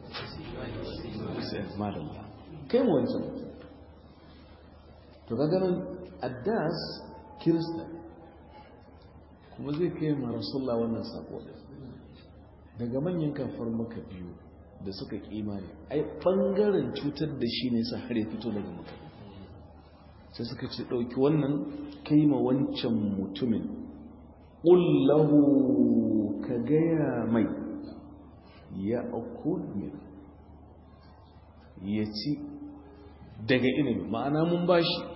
sai madalla kai ma wancan mutum to ga ganin addas kirista kuma zai kai ma rasulullah wannan sako daga manyan kafar maka biyu da suka kimani ai bangaren cutar da shi ne sa har ya fito daga mutum sai suka ce ɗauki wannan kai ma wancan mutumin ƙullahu ka gaya mai ya min ya ci daga ilimi ma'ana mun ba shi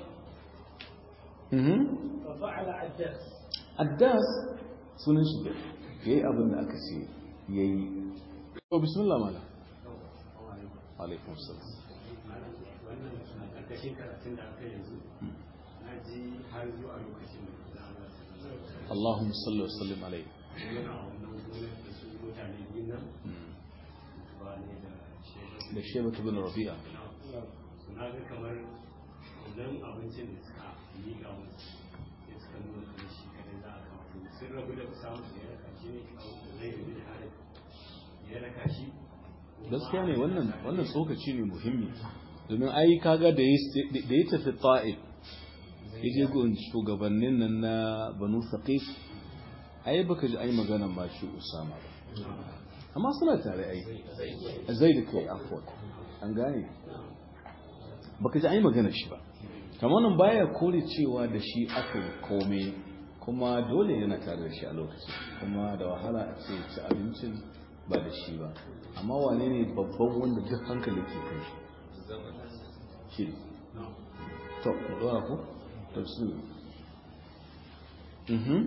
ففعل عداس addas sunan shi da ya yi abin da aka ce ya yi o bismillah mala alaikun salam wannan suna karkashin karatun da aka yanzu na ji har zuwa lokacin da za a Allahumma salli wa sallim alaihi yana a wannan gonar da su mutane biyun nan ba ne da shekaru da shebatu bin rabi'a suna ga kamar idan abincin da suka miƙa musu ya suka nuna kamar shi kadai za a kawo sun rabu da samun da ya raka shi ne kawo da zai rabu da harin ya raka shi gaskiya ne wannan wannan tsokaci ne muhimmi domin ai kaga da ya da ya tafi ta'if ya je gun shugabannin nan na banu saqif ai baka ji ai magana ma shi usama ba amma suna tare ai zai da kai afwan an gane baka ji ai magana shi ba kamar nan baya kore cewa da shi aka yi komai kuma dole yana tare da shi a lokaci kuma da wahala a ce ci abincin ba da shi ba amma wane ne babban wanda duk hankali ke kai shi shi to mu dora ku tafsir mhm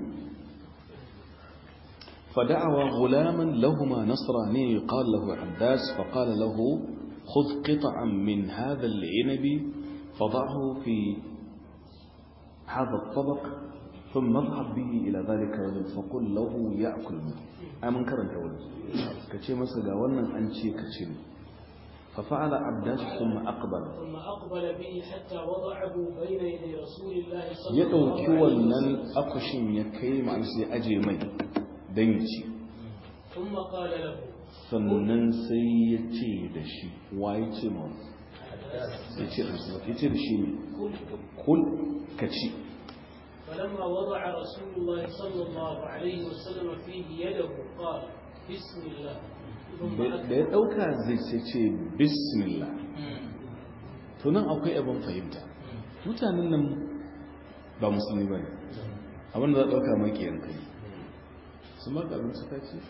فدعوا غلاما لهما نصراني قال له عباس فقال له خذ قطعا من هذا العنب فضعه في هذا الطبق ثم اذهب به إلى ذلك الرجل فقل له يأكل منه أمن كرنت ولد كشي مسجا ونن أنشي كشي ففعل عباس ثم أقبل ثم أقبل به حتى وضعه بين يدي رسول الله صلى ya الله ɗauki عليه wannan وسلم akushin ya kai ma'ana sai aje mai don ya ci ثم قال له sannan sai ya ce da shi wa ya ce ma ya ce da shi ya ce da shi ne كل kul ka ci فلما وضع رسول الله صلى الله عليه وسلم فيه يده قال بسم الله ثم da ya ɗauka zai sai ce bismillah tunan akwai abin fahimta mutanen nan ba musulmi ba ne abinda za a ɗauka makiyan kai sun maka abinci ka ce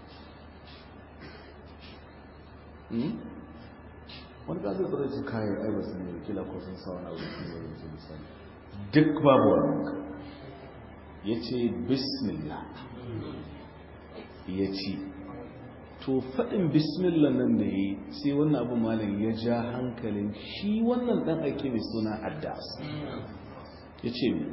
Hmm? wani ƙasar tsara ce kayan ai ba su ne kila ko sun sa wani abu sun yi wani misali duk babu wani ya ce bismillah ya ci to faɗin bismillah nan da yi sai wannan abu malam ya ja hankalin shi wannan ɗan aiki mai suna addas ya ce mi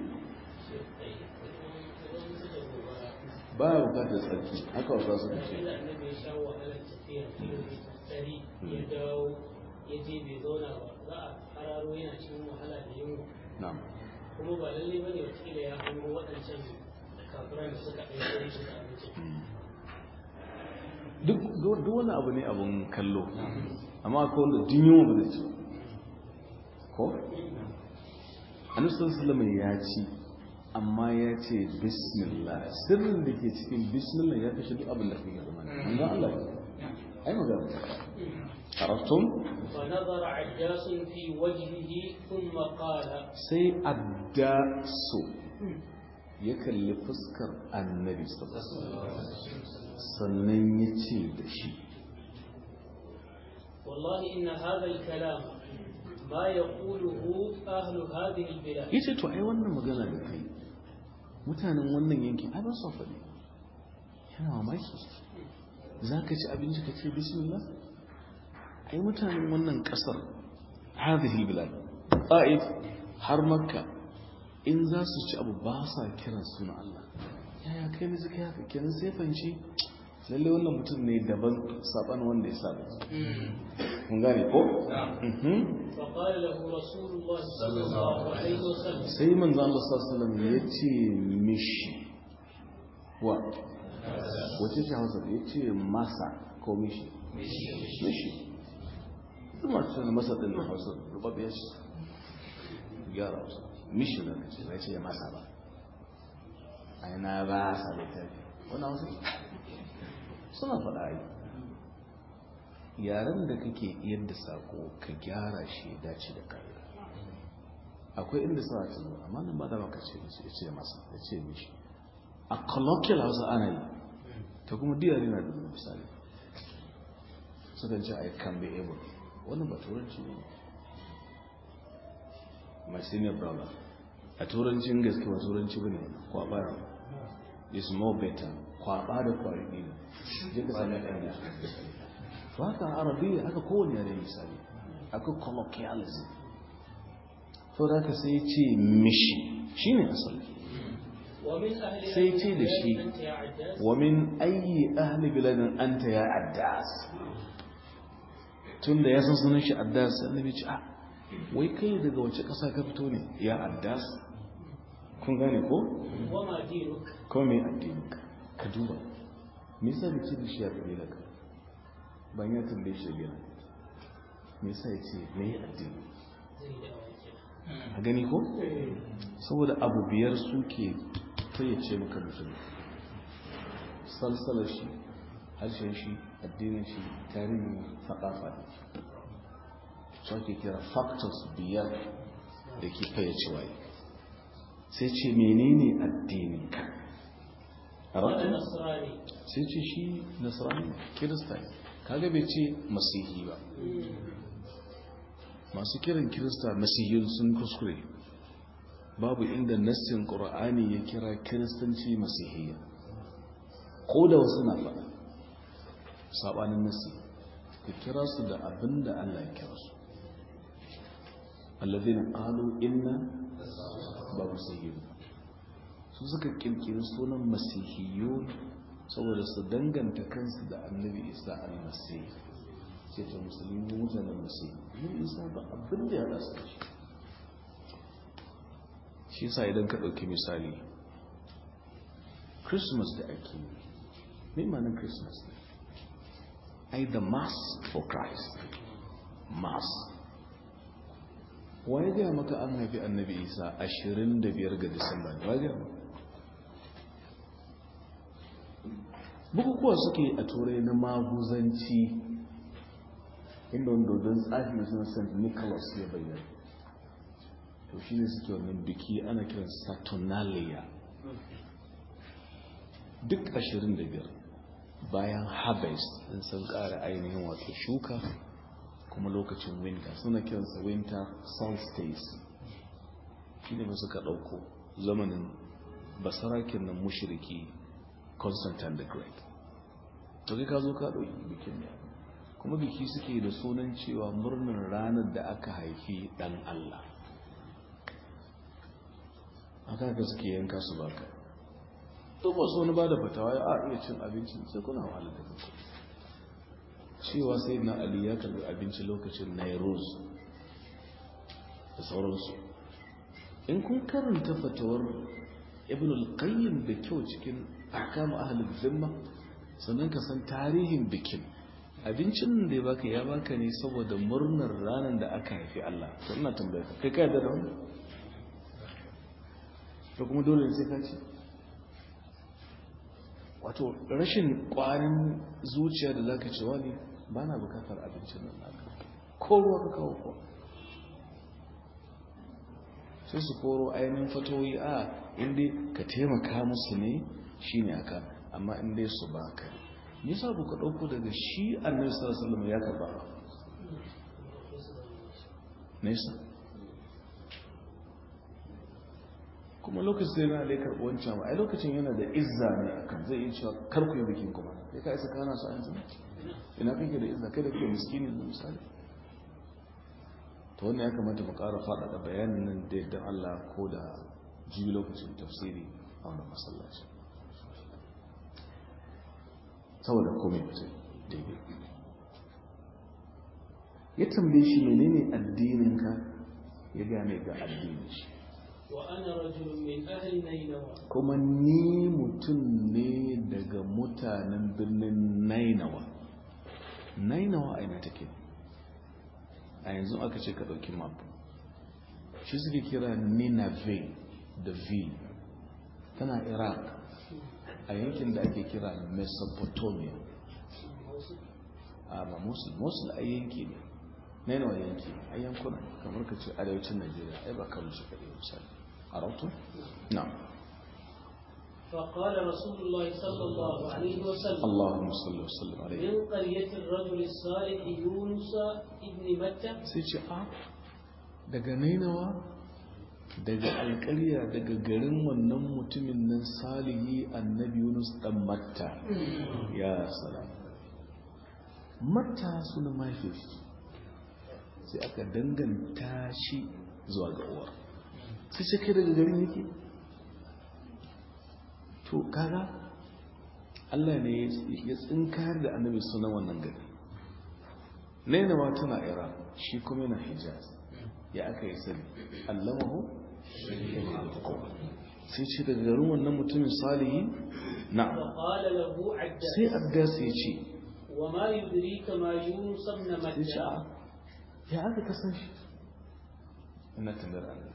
ba ya bukatar tsarki haka wasa su ce sai da annabi ya sha wahalar tafiya kilomita ɗari ya dawo ya je bai zauna ba za a hararo yana cikin wahala da yunwa na'am kuma ba lalle ba ne wataƙila ya hango waɗancan kafiran da suka ɗauke shi da abinci duk duk wani abu ne abun kallo amma akwai wanda dun yunwa ba zai ci ba. ko annabi sallallahu alaihi ya ci amma ya ce bismillah sirrin da ke cikin bismillah ya kashe duk abin da kake zama manzo Allah ya ai magana arabtum فنظر عجاس في وجهه ثم قال sai addasu ya kalli fuskar annabi sallallahu alaihi wasallam sannan ya ce da shi والله إن هذا الكلام ما يقوله أهل هذه البلاد ya ce to ai wannan magana da kai mutanen wannan yankin ai ba su faɗi yana mamaki za ka ci abinci ka ce bismillah ai mutanen wannan ƙasar hadhihi bilad ta'if har makka in za su ci abu ba sa kiran suna Allah yaya kai ne suka yi haka kenan sai fanci lalle wannan mutum ne daban saban wanda ya saba kun gane ko Mhm. فقال له رسول الله صلى الله عليه وسلم sai manzo Allah sallallahu alaihi wasallam ya ce mishi wa wace ce hausa ya ce masa ko mishi mishi kuma ce masa din da hausa rubabbe ya ce gyara hausa mishi da ce ya ce masa ba ai na ba sa littafi wannan hausa suna faɗa ai yaren da kake yadda sako ka gyara shi ya dace da kai akwai inda sa ta zo amma nan ba da maka ce mishi ya ce masa ya ce mishi a colloquial hausa ana yi ta kuma diyar yana da misali sukan ce i can be able wannan ba turanci ne my senior brother a turancin gaske ba turanci bane kwaba ne is more better kwaba da kwari ne je ka sami ɗan da to haka arabiya haka kowane yare misali akwai colloquialism to da ka sai ce mishi shine asali ومن أهل sai ce da shi أنت يا عداس wa min ayyi ahli biladin anta ya addas tunda ya san sunan shi addas annabi ce ah wai kai daga wace ƙasa ka fito ne ya addas kun gane ko وما دينك ko me addini ka duba me yasa bai ce da shi ya kabila ka ban ya tambaye shi biya me yasa ya ce me addini زي دعوة a gani ko saboda abu biyar suke fayyace maka mutum salsalar shi harshen shi addinin shi tarihin faɗafa ne su ake kira factors biyar da ke fayyace waye sai ce menene addinin ka a أنا ranar نصراني sai ce shi nasarani kirista ne kaga bai ce masihi ba masu kiran kirista masihiyun sun kuskure babu inda nassin ƙura'ani ya kira kiristanci masihiyya ko da wasu na faɗa saɓanin nassi ka kira su da abin da allah ya kira su allazina qalu inna ba masihiyun su suka kirkiri sunan masihiyun saboda su danganta kansu da annabi isa al-masih ce ta musulmi mutanen masih yin isa ba abin da ya haɗa su da shi shi yasa idan ka ɗauki misali christmas da ake yi mai manin christmas ne ai the mass for christ mass waye gaya maka an haifi annabi isa 25 ga disamba ne waye gaya maka bukukuwa suke a turai na maguzanci inda wanda don tsafi suna st nicholas ya bayyana to shi ne suke wannan biki ana kiran saturnalia duk 25 bayan harvest in sun kara ainihin wato shuka kuma lokacin winter suna kiransa winter solstice shi ne suka ɗauko zamanin basarakin nan mushiriki constantine the great to kai ka zo ka ɗauki bikin ne kuma biki suke da sunan cewa murnar ranar da aka haifi ɗan Allah aka ka suke yanka su baka to ba su wani ba da fatawa ya a iya cin abincin sai kuna wahala da kanku cewa sai na ali ya karbi abinci lokacin nairuz da sauransu in kun karanta fatawar ibn al-qayyim da kyau cikin ahkam ahlul zimma sannan ka san tarihin bikin abincin da ya baka ya baka ne saboda murnar ranar da aka haifi Allah to ina tambaya ka kai ka yarda da wannan to kuma dole ne sai ka ci wato rashin kwarin zuciya da zaka ce wani ba na bukatar abincin nan naka ko ruwa ka kawo ko sai su koro ainihin fatoyi a inda ka taimaka musu ne shine aka amma inda su baka ne nisa ku ka ɗauko daga shi annabi sallallahu alaihi wasallam ya karba ba nesa kuma lokacin sai na laikar wancan ba ai lokacin yana da izza ne akan zai yi cewa kar ku yi bikin kuma sai ka isa kana su an zama ina kake da izza kai da kake miskini da misali to wannan ya kamata mu ƙara faɗaɗa bayanin nan da yadda Allah ko da jibi lokacin tafsiri a wannan masallaci saboda komai mutum daidai ya tambaye shi menene addininka ya gane ga addinin shi وأنا رجل من أهل نينوى kuma ni mutum ne daga mutanen birnin nainawa nainawa a ina take a yanzu aka ce ka ɗauki map shi suke kira ninave da v tana iraq a yankin da ake kira mesopotamia a ba musul musul a yanki ne na yana yanki a yankuna kamar ka ce arewacin najeriya ai ba kano shi kaɗai misali a rautu na فقال رسول الله صلى الله عليه وسلم allahumma salli wa sallim alaihi من قرية الرجل الصالح يونس ابن متى sai ce a daga nainawa daga alƙarya daga garin wannan mutumin nan salihi annabi yunus dan matta ya salam matta suna mahaifiyar shi sai aka danganta shi zuwa ga uwa sai ce kai daga garin yake to kaga Allah ne ya tsinkar da annabi sunan wannan gari nainawa tana iran shi kuma yana hijaz ya aka yi sani allamahu sai ce daga garin wannan mutumin salihi na فقال له عداس sai addas ya ce وما يدريك ما يونس ابن sai ce a متى ya aka kasan shi ina tambayar Allah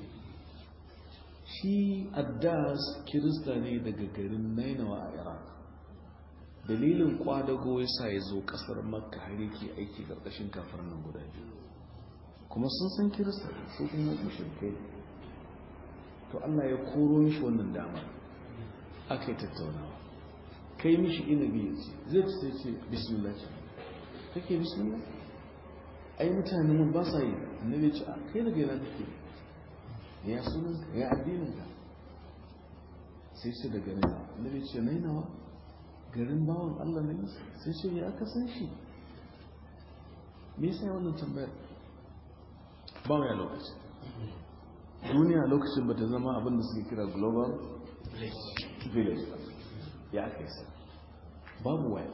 shi addas kirista ne daga garin nainawa a iraq dalilin kwadago ya sa ya zo kasar makka har yake aiki karkashin kafar nan guda biyu kuma sun san kirista su kuma mushrikai to Allah ya koro mishi wannan dama aka yi tattaunawa kai mishi inabi ya ce zai ci sai ce bismillah ce kake bismillah ai mutanen mun ba sa yi annabi ya ce a kai daga yana kake ya sunan ka ya addinin ka sai ce daga nan annabi ya ce nai nawa garin bawan Allah ne sai ce ya aka san shi me yasa ya wannan tambayar ba ya lokaci duniya lokacin ba ta zama abin da suke kira global village ba ya aka yi sa babu waya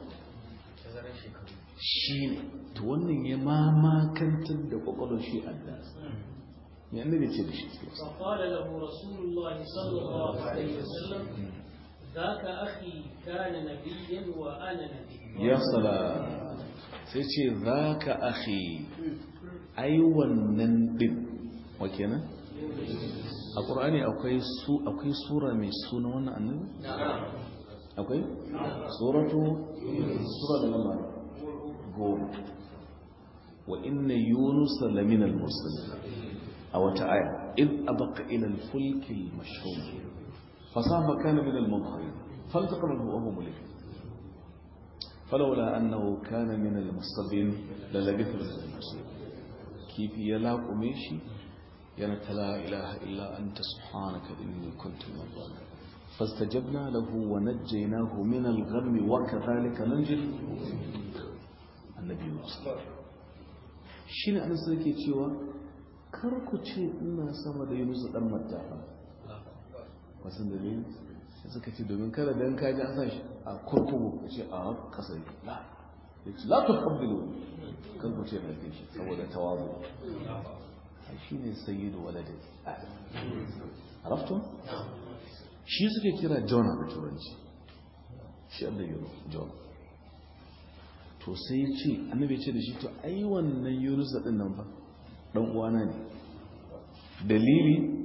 shi ne to wannan ya mamakantar da kwakwalwar shi adda ya annabi ce da shi فقال له رسول الله صلى الله عليه وسلم ذاك أخي كان نبيا وأنا نبي ya sala sai ce za ka ahi ai wannan din wa kenan a ƙur'ani akwai su akwai sura mai suna wannan annabi akwai suratu sura da nama goma wa inna yunus lamina al-mursalin a wata aya id abaqa ila al-fulk al-mashhur fasafa kana min al-mudhhirin faltaqama wa huwa mulik فلولا أنه كان من المصطبين للبث في المصير كيف يلاق ميشي ينت لا إله إلا أنت سبحانك إني كنت من الظالمين فاستجبنا له ونجيناه من الغم وكذلك ننجي النبي صلى الله shi ne an sarki cewa kar ku ce ina sama da yunus dan matafa wasu dalilin sai suka ce domin kada dan kaji an sashi a kurkuku ku ce a kasa yake la ya ce la tu qabbilu kan ku ce na fi shi saboda tawazu a shi ne sayyidu waladi arafto shi suke kira jona da turanci shi abda yaro jona to sai ya ce annabi ce da shi to ai wannan yunus din nan ba dan uwana ne dalili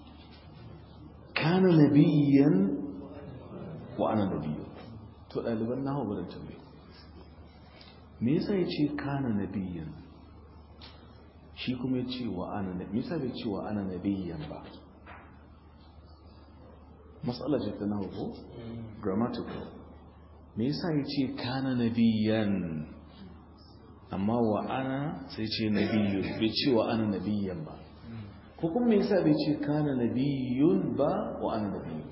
kana nabiyyan wa ana nabiyyu to daliban nahawu ba da tambaye me yasa ya ce kana nabiyyan shi kuma ya ce wa ana nabiyyan me yasa bai ce wa ana nabiyyan ba matsala ce ta nahawu ko grammatical me yasa ya ce kana nabiyyan amma wa ana sai ce nabiyyu bai ce wa ana nabiyyan ba ko kuma me yasa bai ce kana nabiyyun ba wa ana nabiyyu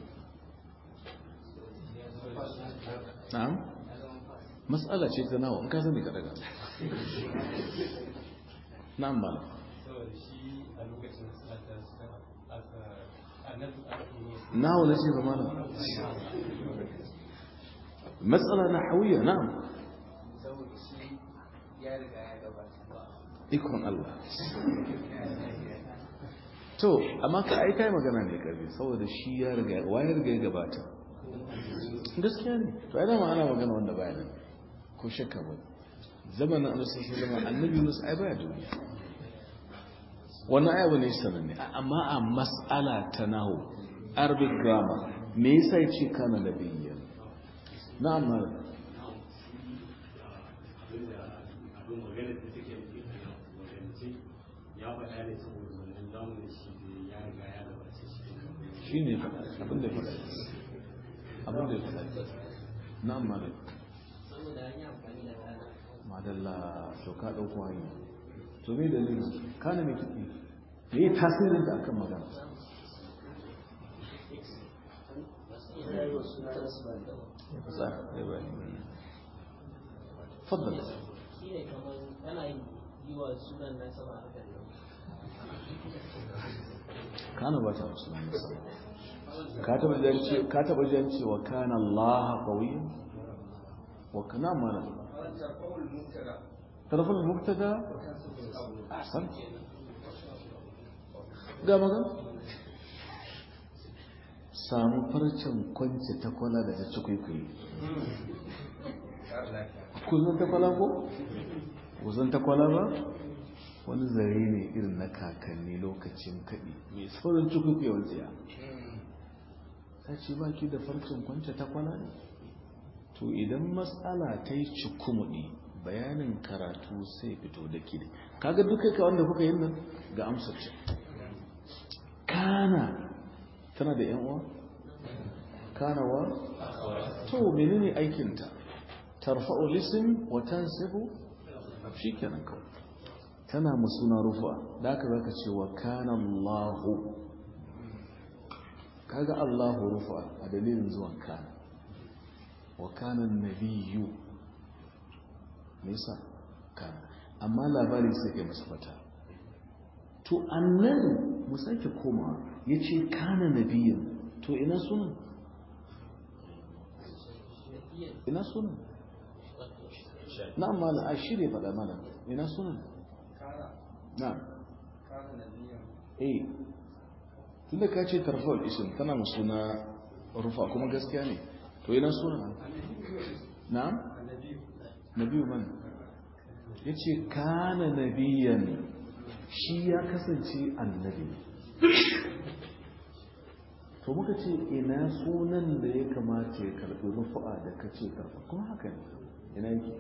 na'am mas'ala ce ta nawa in ka sani ka daga na'am ba nawa na ce zama na matsala na hawiya na'am ikon Allah to amma ka ai kai magana ne karfi saboda shi ya riga wa ya riga ya gabata gaskiya ne to ai dama ana magana wanda baya nan ko shakka ba zamanin annabi sallallahu alaihi annabi Yunus ai baya duniya wannan aya bane sananne amma a mas'ala ta nahu arabic grammar me yasa yace kana nabiyyan na'am malam bayani saboda wannan zamu da shi da ya riga ya gabace shi shi ne abin da ya faɗa abin da ya faɗa na'am malam saboda an yi amfani da kana madalla to ka ɗauko hanya to me dalilin kana mai kiɗi me yi tasirin da akan magana ya fi tsara ya bayani faddal shi ne kamar kana yi wa sunan na sama a kan kana ba ta musulmi ka taba jan ce ka taba jan cewa kana Allah qawiyyan wa kana mana tarful mubtada ahsan ga magan samu farcen kwance ta kwala da ta ci kwaikwayi kuzin ta kwala ko? kuzin ta kwala ba? wani zare ne irin na kakanni lokacin kaɗi mai saurin cikukwewar tsiya ta ce ba ki da farcen kwance ta kwala ne to idan matsala ta yi cikumuɗi bayanin karatu sai fito da ke kaga duka ka wanda kuka yin nan ga amsar ce kana tana da yan uwa kana wa to menene aikinta tarfa'u lisim wa tansibu shikenan kawai tana musuna rufa da aka zaka ce wa kana Allahu kaga Allahu rufa a dalilin zuwan kana wa kana nabiyyu me yasa kana amma labari sai kai masa fata to annan mu sake koma yace kana nabiyyin to ina sunan ina sunan na'am malam a shirye faɗa mana ina sunan na'am eh tunda ka ce tarfa'ul ism tana mu suna rufa kuma gaskiya ne to ina sunan na'am nabiyu man yace kana nabiyan shi ya kasance annabi to muka ce ina sunan da ya kamata ya karɓi rufu'a da ka ce karɓa kuma haka ne ina yake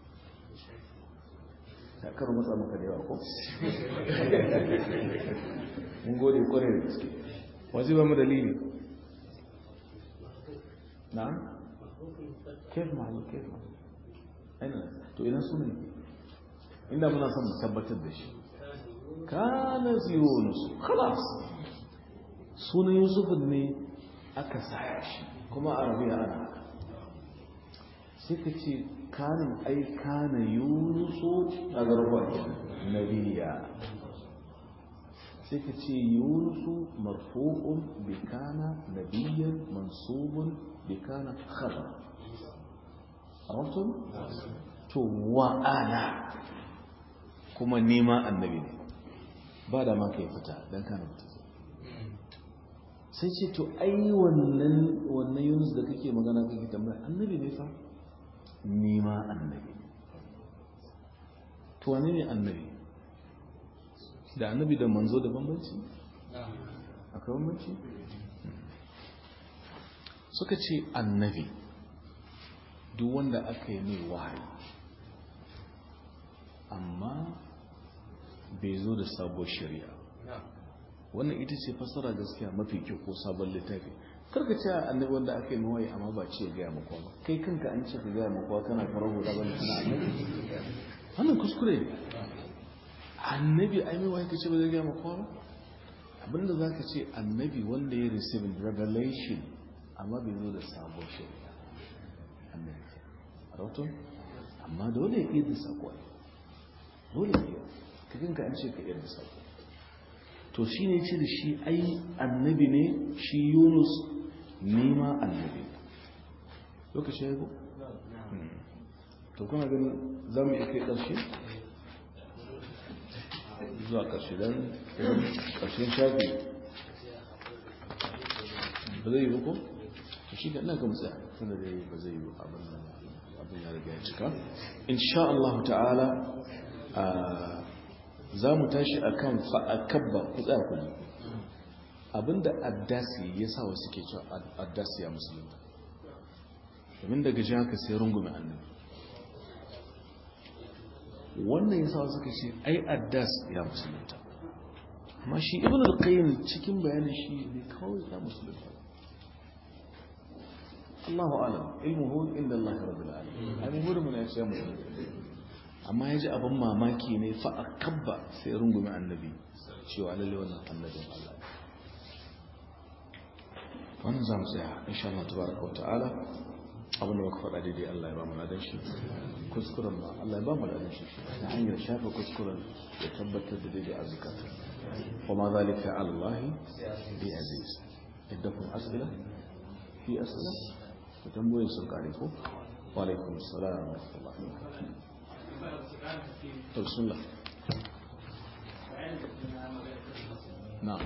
ta karo matsa maka da yawa ko mun gode kwarai da gaske waje ba mu dalili na kef mahallu kef mahallu aina to ina sunan inda muna son mu tabbatar da shi kana yunus khalas sunan yusuf ne aka saya shi kuma a rabiya ana haka sai ka ce kanin ai kana yunusu a garba nabiya sai ka ce yunusu marfu'un bi kana nabiyan mansubun bi kana khabar arabtum to wa ana kuma nima annabi ne ba da ma kai fita dan kana fita sai ce to ai wannan wannan yunus da kake magana kake tambaya annabi ne fa ni ma annabi to wane ne annabi da annabi da manzo da bambanci akwai bambanci suka ce annabi duk wanda aka yi mai wahayi amma bai zo da sabuwar shari'a wannan ita ce fassara gaskiya mafi kyau ko sabon littafi karka ce annabi wanda aka yi mawaye amma ba ce gaya makwa ba kai kanka an ce ka gaya makwa kana farar hula ba kana annabi wannan kuskure ne annabi ai mai waye ka ce ba zai gaya makwa ba abinda za ka ce annabi wanda ya receive revelation amma bai zo da sabon shari'a annabi rahoton amma dole ya iya da sako dole ya iya ka kanka an ce ka iya da sako to shi ne ce da shi ai annabi ne shi yunus nema annabi lokaci ya yi to kuna ganin za mu iya kai ƙarshe zuwa ƙarshe don ƙarshen shafi ba zai yi ba ko? to shi ga ina ga mutsa tunda da yi ba zai yi abin abin ya riga ya cika insha Allah ta'ala za mu tashi a kan fa'akabba ku tsaya ku ne abinda addasi ya sa wasu ke cewa addasi ya musulunta domin daga ji haka sai rungume annabi wannan ya sa wasu ke ce ai addas ya musulunta amma shi ibn al-qayyim cikin bayanin shi ne kawai ya musulunta Allahu alam ilmuhu inda Allah rabbil alamin ai mu mun ya ce musulunta amma ya ji abin mamaki ne fa akabba sai rungume annabi cewa lalle wannan annabin Allah wannan zamu tsaya insha Allah tabaraka wa ta'ala abinda muka faɗa daidai Allah ya ba mu ladan shi kuskuren ba Allah ya ba mu ladan shi ta hanyar shafa kuskuren ya tabbatar da daidai a zukata wa ma zalika ala Allah bi aziz iddakum asila fi asila ku tambaye sun kare ko wa alaikum assalam wa rahmatullahi wa barakatuh to bismillah na'am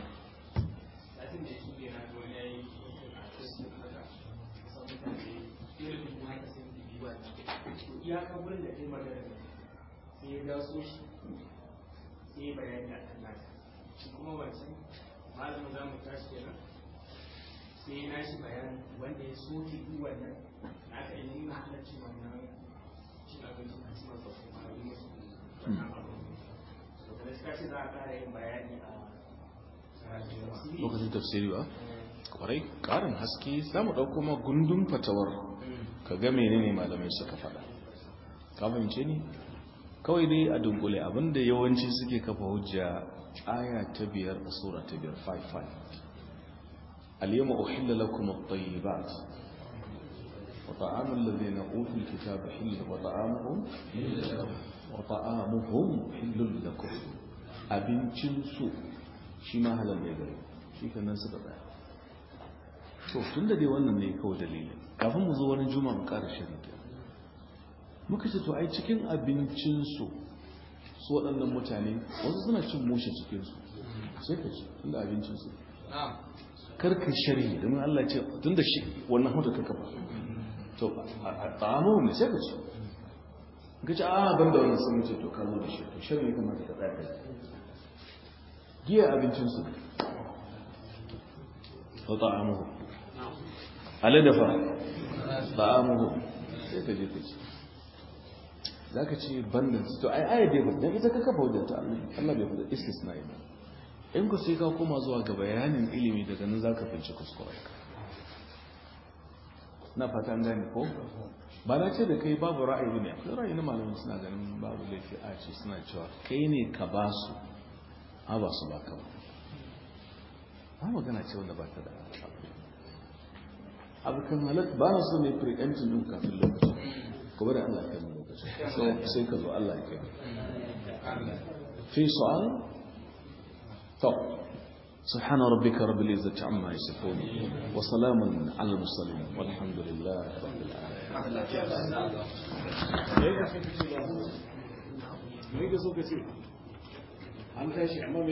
iyaka wurin da ta yi magana sai ya daso shi sai ya bayani a kan nata shi kuma wancan malamin za mu tashi kenan sai ya nashi bayani wanda ya soke duk wannan na aka yi nuna halarci wannan cin abinci a cikin sosai ma yi musu wannan abu to kada suka ce za a ƙara yin bayani a lokacin tafsiri ba kwarai karin haske za mu ɗauko ma gundun fatawar ka ga menene malamai suka faɗa ka fahimce ni kawai dai a dunkule abinda yawanci suke kafa hujja aya ta biyar a sura ta biyar 5-5 al-yawma uhilla lakum at-tayyibat wa ta'amul ladhina utul kitaba hillun wa ta'amuhum wa ta'amuhum hillun lakum abincin su shi ma halal ne gare shi kanan suka tsaya to tun da dai wannan ne kawai dalilin kafin mu zo wani juma'a mu ƙara shirin muka ce to ai cikin abincinsu su waɗannan mutane wasu suna cin mushe cikinsu sai ka ci tun da abincinsu karka shari domin Allah ce tun da shi wannan hudu ka kafa to a tsamo ne sai ka ci ka ci a ban da wannan sun ce to ka zo da shi to shari ne kamata ka tsaya kai giya abincinsu wa ta'amuhu aladafa ta'amuhu sai ka je ka ci za ka ce bandan to ai aya bai faɗa ita ka kafa wajen ta Allah Allah bai faɗa istisna ba in ku sai ka koma zuwa ga bayanin ilimi daga nan za ka finci kuskuren ka na fata an gane ko ba na ce da kai babu ra'ayi ne akwai ra'ayi na malamin suna ganin babu laifi a ce suna cewa kai ne ka ba su a ba su ba ka ba ba magana ce wanda ba ta da abu kan halatta ba na so ne preempting din kafin lokacin kuma da Allah kai mu lokacin sai ka zo Allah ya kai في سؤال طب سبحان ربك رب العزة عما يصفون وسلام على المرسلين والحمد لله رب العالمين